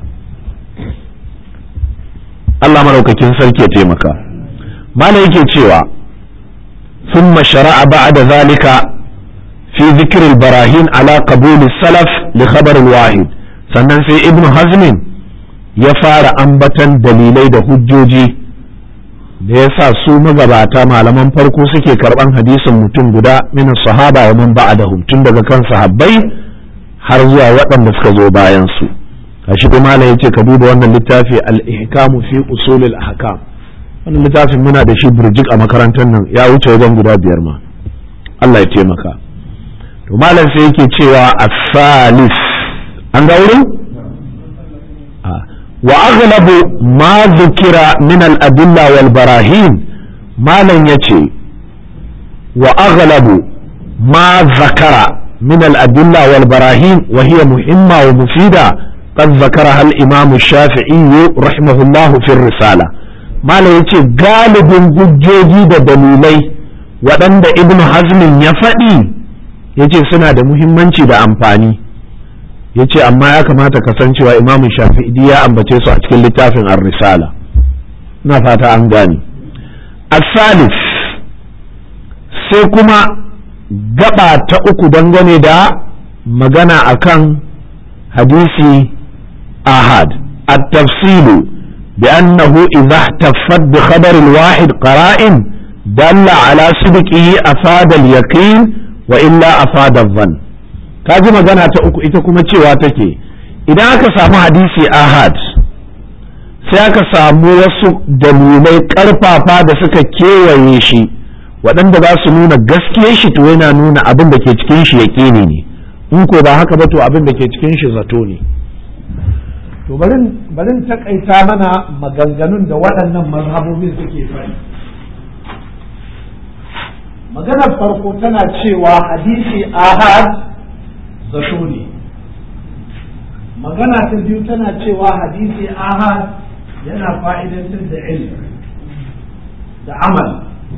Allah maraukakin sarki ya taimaka malam yake cewa ثم شرع بعد ذلك في ذكر البراهين على قبول السلف لخبر الواحد sannan sai ibn hazmin ya fara ambatan dalilai da hujjoji da ya sa su magabata malaman farko suke karban hadisin mutum guda min sahaba wa man ba'dahum tun daga kan sahabbai har zuwa waɗanda suka zo bayan su kashi kuma malam yace ka duba wannan littafi al-ihkam fi usul al-ahkam wannan littafin muna da shi burjik a makarantar nan ya wuce wajen guda biyar ma Allah ya taimaka to malam sai yake cewa as-salis an ga wurin وأغلب ما ذكر من الأدلة والبراهين ما لن يتي وأغلب ما ذكر من الأدلة والبراهين وهي مهمة ومفيدة قد ذكرها الإمام الشافعي رحمه الله في الرسالة ما لن يتي غالب hujjoji da dalilai waɗanda ibn hazmin ya faɗi ya ce suna da muhimmanci da amfani ya ce amma ya kamata ka san cewa imamun shafi'i ya ambace su a cikin littafin ar-risala ina fata an gane asalis sai kuma gaba ta uku dangane da magana akan hadisi ahad at-tafsilu بأنه إذا احتفت بخبر الواحد قرائن دل على صدقه أفاد اليقين وإلا أفاد الظن ka ji magana ta uku ita kuma cewa take idan aka samu hadisi ahad sai aka samu wasu dalilai karfafa da suka kewaye shi waɗanda za su nuna gaskiyar shi to yana nuna abin da ke cikin shi yaƙini ne in ko ba haka ba to abin da ke cikin shi zato ne to barin takaita mana maganganun da waɗannan mazhabobin suke faɗi maganar farko tana cewa hadisi ahad zato ne magana ta biyu tana cewa hadisi ahad yana fa'idantar da ilm da amal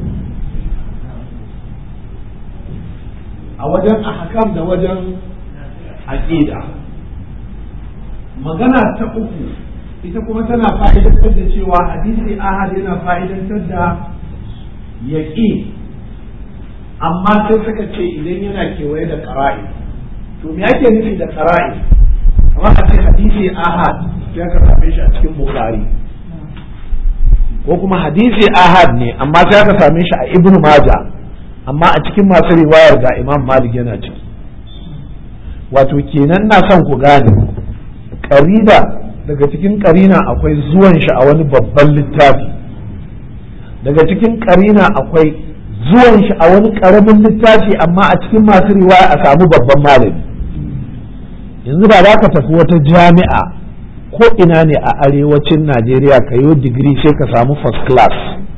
a wajen ahkam da wajen aqida magana ta uku ita kuma tana fa'idantar da cewa hadisi ahad yana fa'idantar da yaƙi amma sai suka ce idan yana kewaye da ƙara'i to me ake nufi da qara'i kamar a ce hadisi ahad sai aka same shi a cikin bukhari ko kuma hadisi ahad ne amma sai aka same shi a ibn maja amma a cikin masu riwayar ga imam malik yana ciki wato kenan na son ku gane karida daga cikin karina akwai zuwan shi a wani babban littafi daga cikin karina akwai zuwan shi a wani karamin littafi amma a cikin masu riwaya a samu babban malami yanzu ba za ka tafi wata jami'a ko ina ne a arewacin najeriya ka yi digiri sai ka samu first class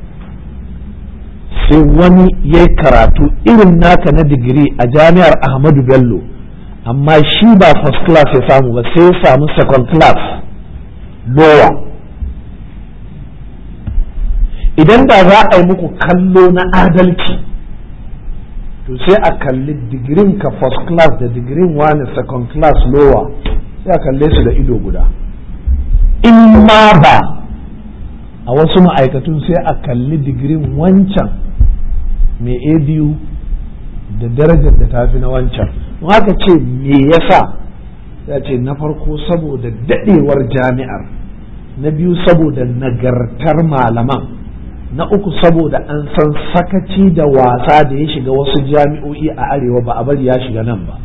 sai wani ya karatu irin naka na digiri a jami'ar ahmadu bello amma shi ba first class ya samu ba sai ya samu second class lower idan da za a yi muku kallo na adalci to sai a kalli digirin ka first class da digirin wani second class lower sai a kalle su da ido guda in ma ba a wasu ma'aikatun sai a kalli digirin wancan mai a biyu da darajar da tafi na wancan haka ce me yasa ya ce na farko saboda dadewar jami'ar na biyu saboda nagartar malaman na uku saboda an san sakaci da wasa da ya shiga wasu jami'o'i a arewa ba a bari ya shiga nan ba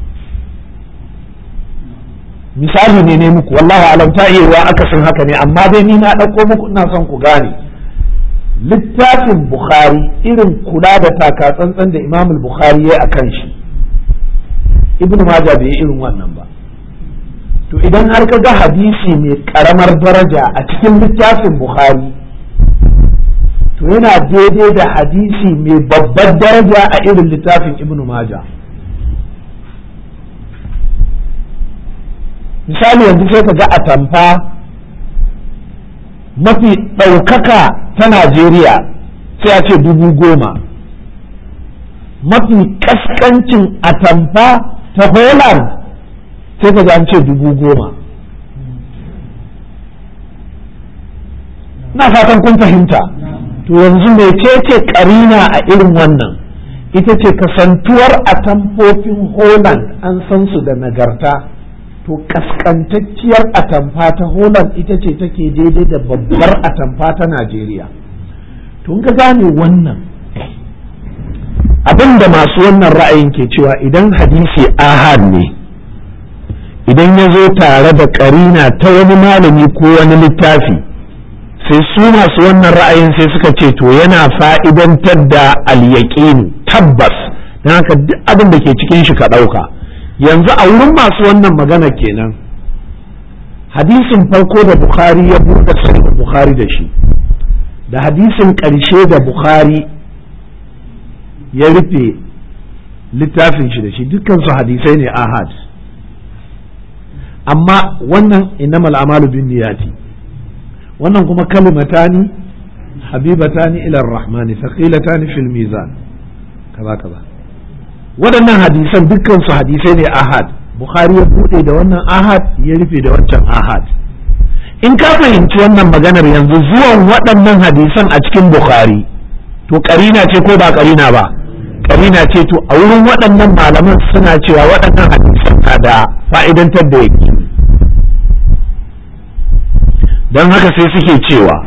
misali ne ne muku wallahi alam ta iya akasin haka ne amma dai ni na ɗauko muku ina son ku gane littafin bukhari irin kula da taka tsantsan da imam bukhari ya a kan shi ibnu maja bai yi irin wannan ba to idan har ka ga hadisi mai karamar daraja a cikin littafin bukhari to yana daidai da hadisi mai babbar daraja a irin littafin ibnu maja misali yanzu sai ka ga atamfa mafi ɗaukaka ta najeriya sai a ce dubu goma mafi kaskancin atamfa ta holland sai ka an ce dubu goma na fatan kun fahimta to yanzu mecece karina a irin wannan ita ce kasantuwar atamfofin holland an san su da nagarta to kaskantacciyar atamfa ta holland ita ce take daidai da babbar atamfa ta najeriya to ka gane wannan abin da masu wannan ra'ayin ke cewa idan hadisi ahad ne idan ya zo tare da karina ta wani malami ko wani littafi sai su masu wannan ra'ayin sai suka ce to yana fa'idantar da alyaƙinu tabbas don haka duk abin da ke cikin shi ka ɗauka yanzu a wurin masu wannan magana kenan hadisin farko da bukhari ya buɗe sahih bukhari da shi da hadisin ƙarshe da bukhari ya rufe littafin shi da shi dukkansu hadisai ne ahad amma wannan innamal amalu bin niyati wannan kuma kalimatani habibatani ila rahmani thaqilatani fil mizan kaza kaza waɗannan hadisan dukkan su hadisai ne ahad bukhari ya bude da wannan ahad ya rufe da wancan ahad in ka fahimci wannan maganar yanzu zuwan waɗannan hadisan a cikin bukhari to karina ce ko ba karina ba karina ce to a wurin waɗannan malaman suna cewa waɗannan hadisan na da fa'idantar da yake don haka sai suke cewa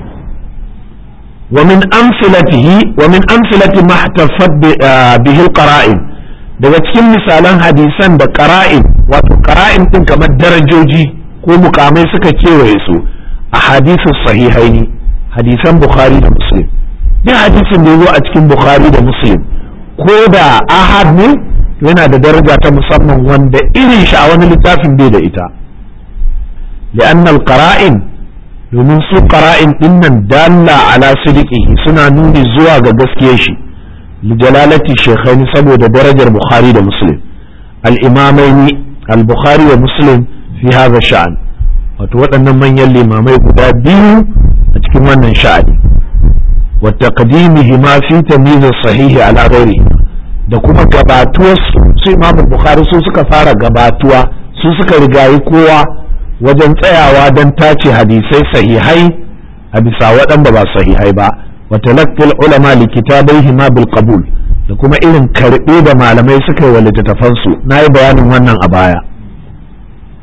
wa min amsilatihi wa min amsilati ma ihtafat bihi qara'in daga cikin misalan hadisan da qara'in wato qara'in din kamar darajoji ko mukamai suka kewaye su a hadisin sahihaini hadisan bukhari da muslim duk hadisin da ya zo a cikin bukhari da muslim ko da ahad ne yana da daraja ta musamman wanda irin shi a wani littafin bai da ita لأن القرائن domin su qara'in dinnan dalla ala sidiqihi suna nuni zuwa ga gaskiyar shi li jalalati shaykhaini saboda darajar bukhari da muslim al imamaini al bukhari wa muslim fi hadha sha'an wato waɗannan manyan limamai guda biyu a cikin wannan sha'ani wa taqdimihima fi tamyiz sahihi ala ghairihi da kuma gabatuwar su imamu bukhari su suka fara gabatuwa su suka rigayi kowa wajen tsayawa don tace hadisai sahihai a bisa waɗanda ba sahihai ba wa talaqqil ulama li kitabayhi ma bil qabul da kuma irin karɓe da malamai suka yi wa littattafan su nayi bayanin wannan a baya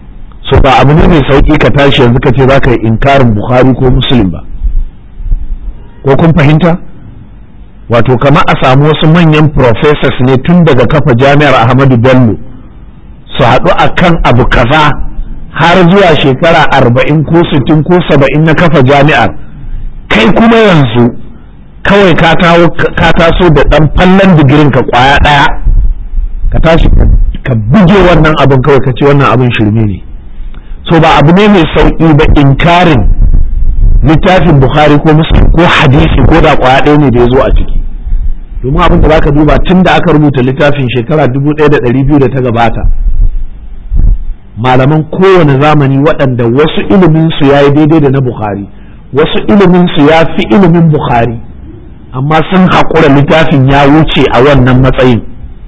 so ba abu ne mai sauki ka tashi yanzu ka ce za ka yi inkarin bukhari ko muslim ba ko kun fahimta wato kama a samu wasu manyan professors ne tun daga kafa jami'ar ahmadu bello su haɗu a kan abu kaza har zuwa shekara arba'in ko sittin ko saba'in na kafa jami'ar kai kuma yanzu kawai ka taso da ɗan fallon digirin ka kwaya ɗaya ka tashi ka buge wannan abin kawai ka ce wannan abin shirme ne so ba abu ne mai sauƙi ba inkarin littafin bukhari ko muslim ko hadisi ko da kwaya ɗaya ne da ya zo a ciki domin abin da zaka duba tun da aka rubuta littafin shekara dubu ɗaya da ɗari biyu da ta gabata malaman kowane zamani waɗanda wasu ilimin su ya yi daidai da na bukhari wasu ilimin su ya fi ilimin bukhari amma sun haƙura littafin ya wuce a wannan matsayin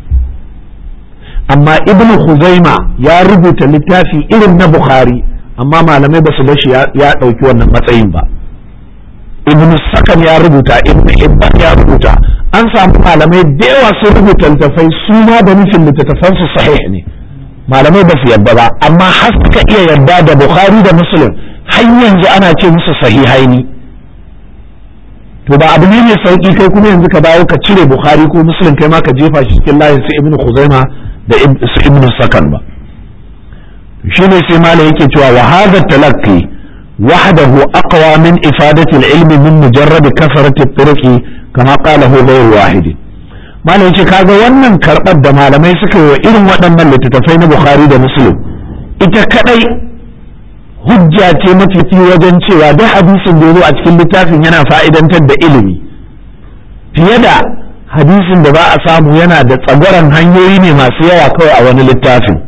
amma ibnu huzaima ya rubuta littafi irin na bukhari amma malamai ba su bashi ya ɗauki wannan matsayin ba ibn sakan ya rubuta ibn ibban ya rubuta an samu malamai da yawa sun rubuta littafai su ma da nufin littattafan su sahih ne malamai ba su yadda ba amma har suka iya yadda da bukhari da muslim har yanzu ana ce musu sahihaini to ba abu ne mai sauki kai kuma yanzu ka dawo ka cire bukhari ko muslim kai ma ka jefa shi cikin layin su ibn khuzaima da su ibn sakan ba shine sai malam yake cewa wa hadha talaqqi وحده أقوى من إفادة العلم من مجرد كثرة الطرق كما قاله غير واحد ما ce kaga wannan karɓar da malamai suka yi wa irin waɗannan littattafai na Bukhari da Muslim ita kadai hujja ce mafifi wajen cewa duk hadisin da zo a cikin littafin yana fa'idantar da ilimi fiye da hadisin da ba a samu yana da tsagwaron hanyoyi ne masu yawa kawai a wani littafin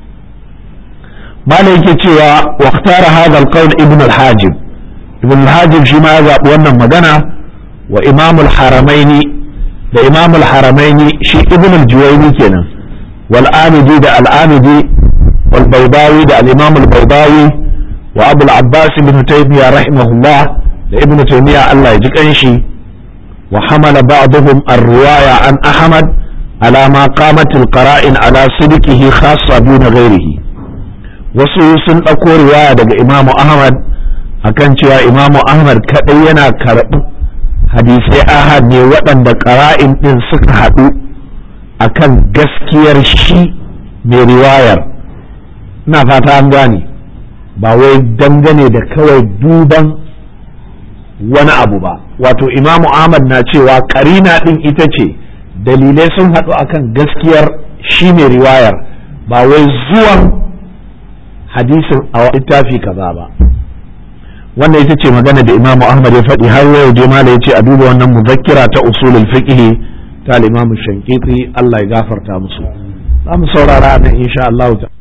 malai yake cewa waktara hadha alqawl ibn al-hajib ibn al-hajib shi ma ya zaɓi wannan magana wa imam al-haramaini da imam al-haramaini shi ibn al-juwayni kenan wal amidi da al-amidi wal baydawi da al-imam al-baydawi wa abu al-abbas ibn taymiya rahimahullah da ibn taymiya Allah ya ji kanshi wa hamala ba'dhum ar-riwaya an ahmad ala ma qamat al-qara'in ala sidqihi khassa duna ghayrihi wasu sun ɗauko riwaya daga imamu ahmad akan cewa imamu ahmad kaɗai yana karɓi hadisai ahad ne waɗanda ƙara'in ɗin suka haɗu akan gaskiyar shi mai riwayar ina fata an gane ba wai dangane da kawai duban wani abu ba wato imamu ahmad na cewa ƙarina ɗin ita ce dalilai sun haɗu akan gaskiyar shi mai riwayar ba wai zuwan hadisin a littafi kaza ba wannan ita ce magana da imamu ahmad ya faɗi har yau je mala ya ce a duba wannan muzakkira ta usulul fiqh ta al-imamu shankiti Allah ya gafarta musu za mu saurara nan insha Allah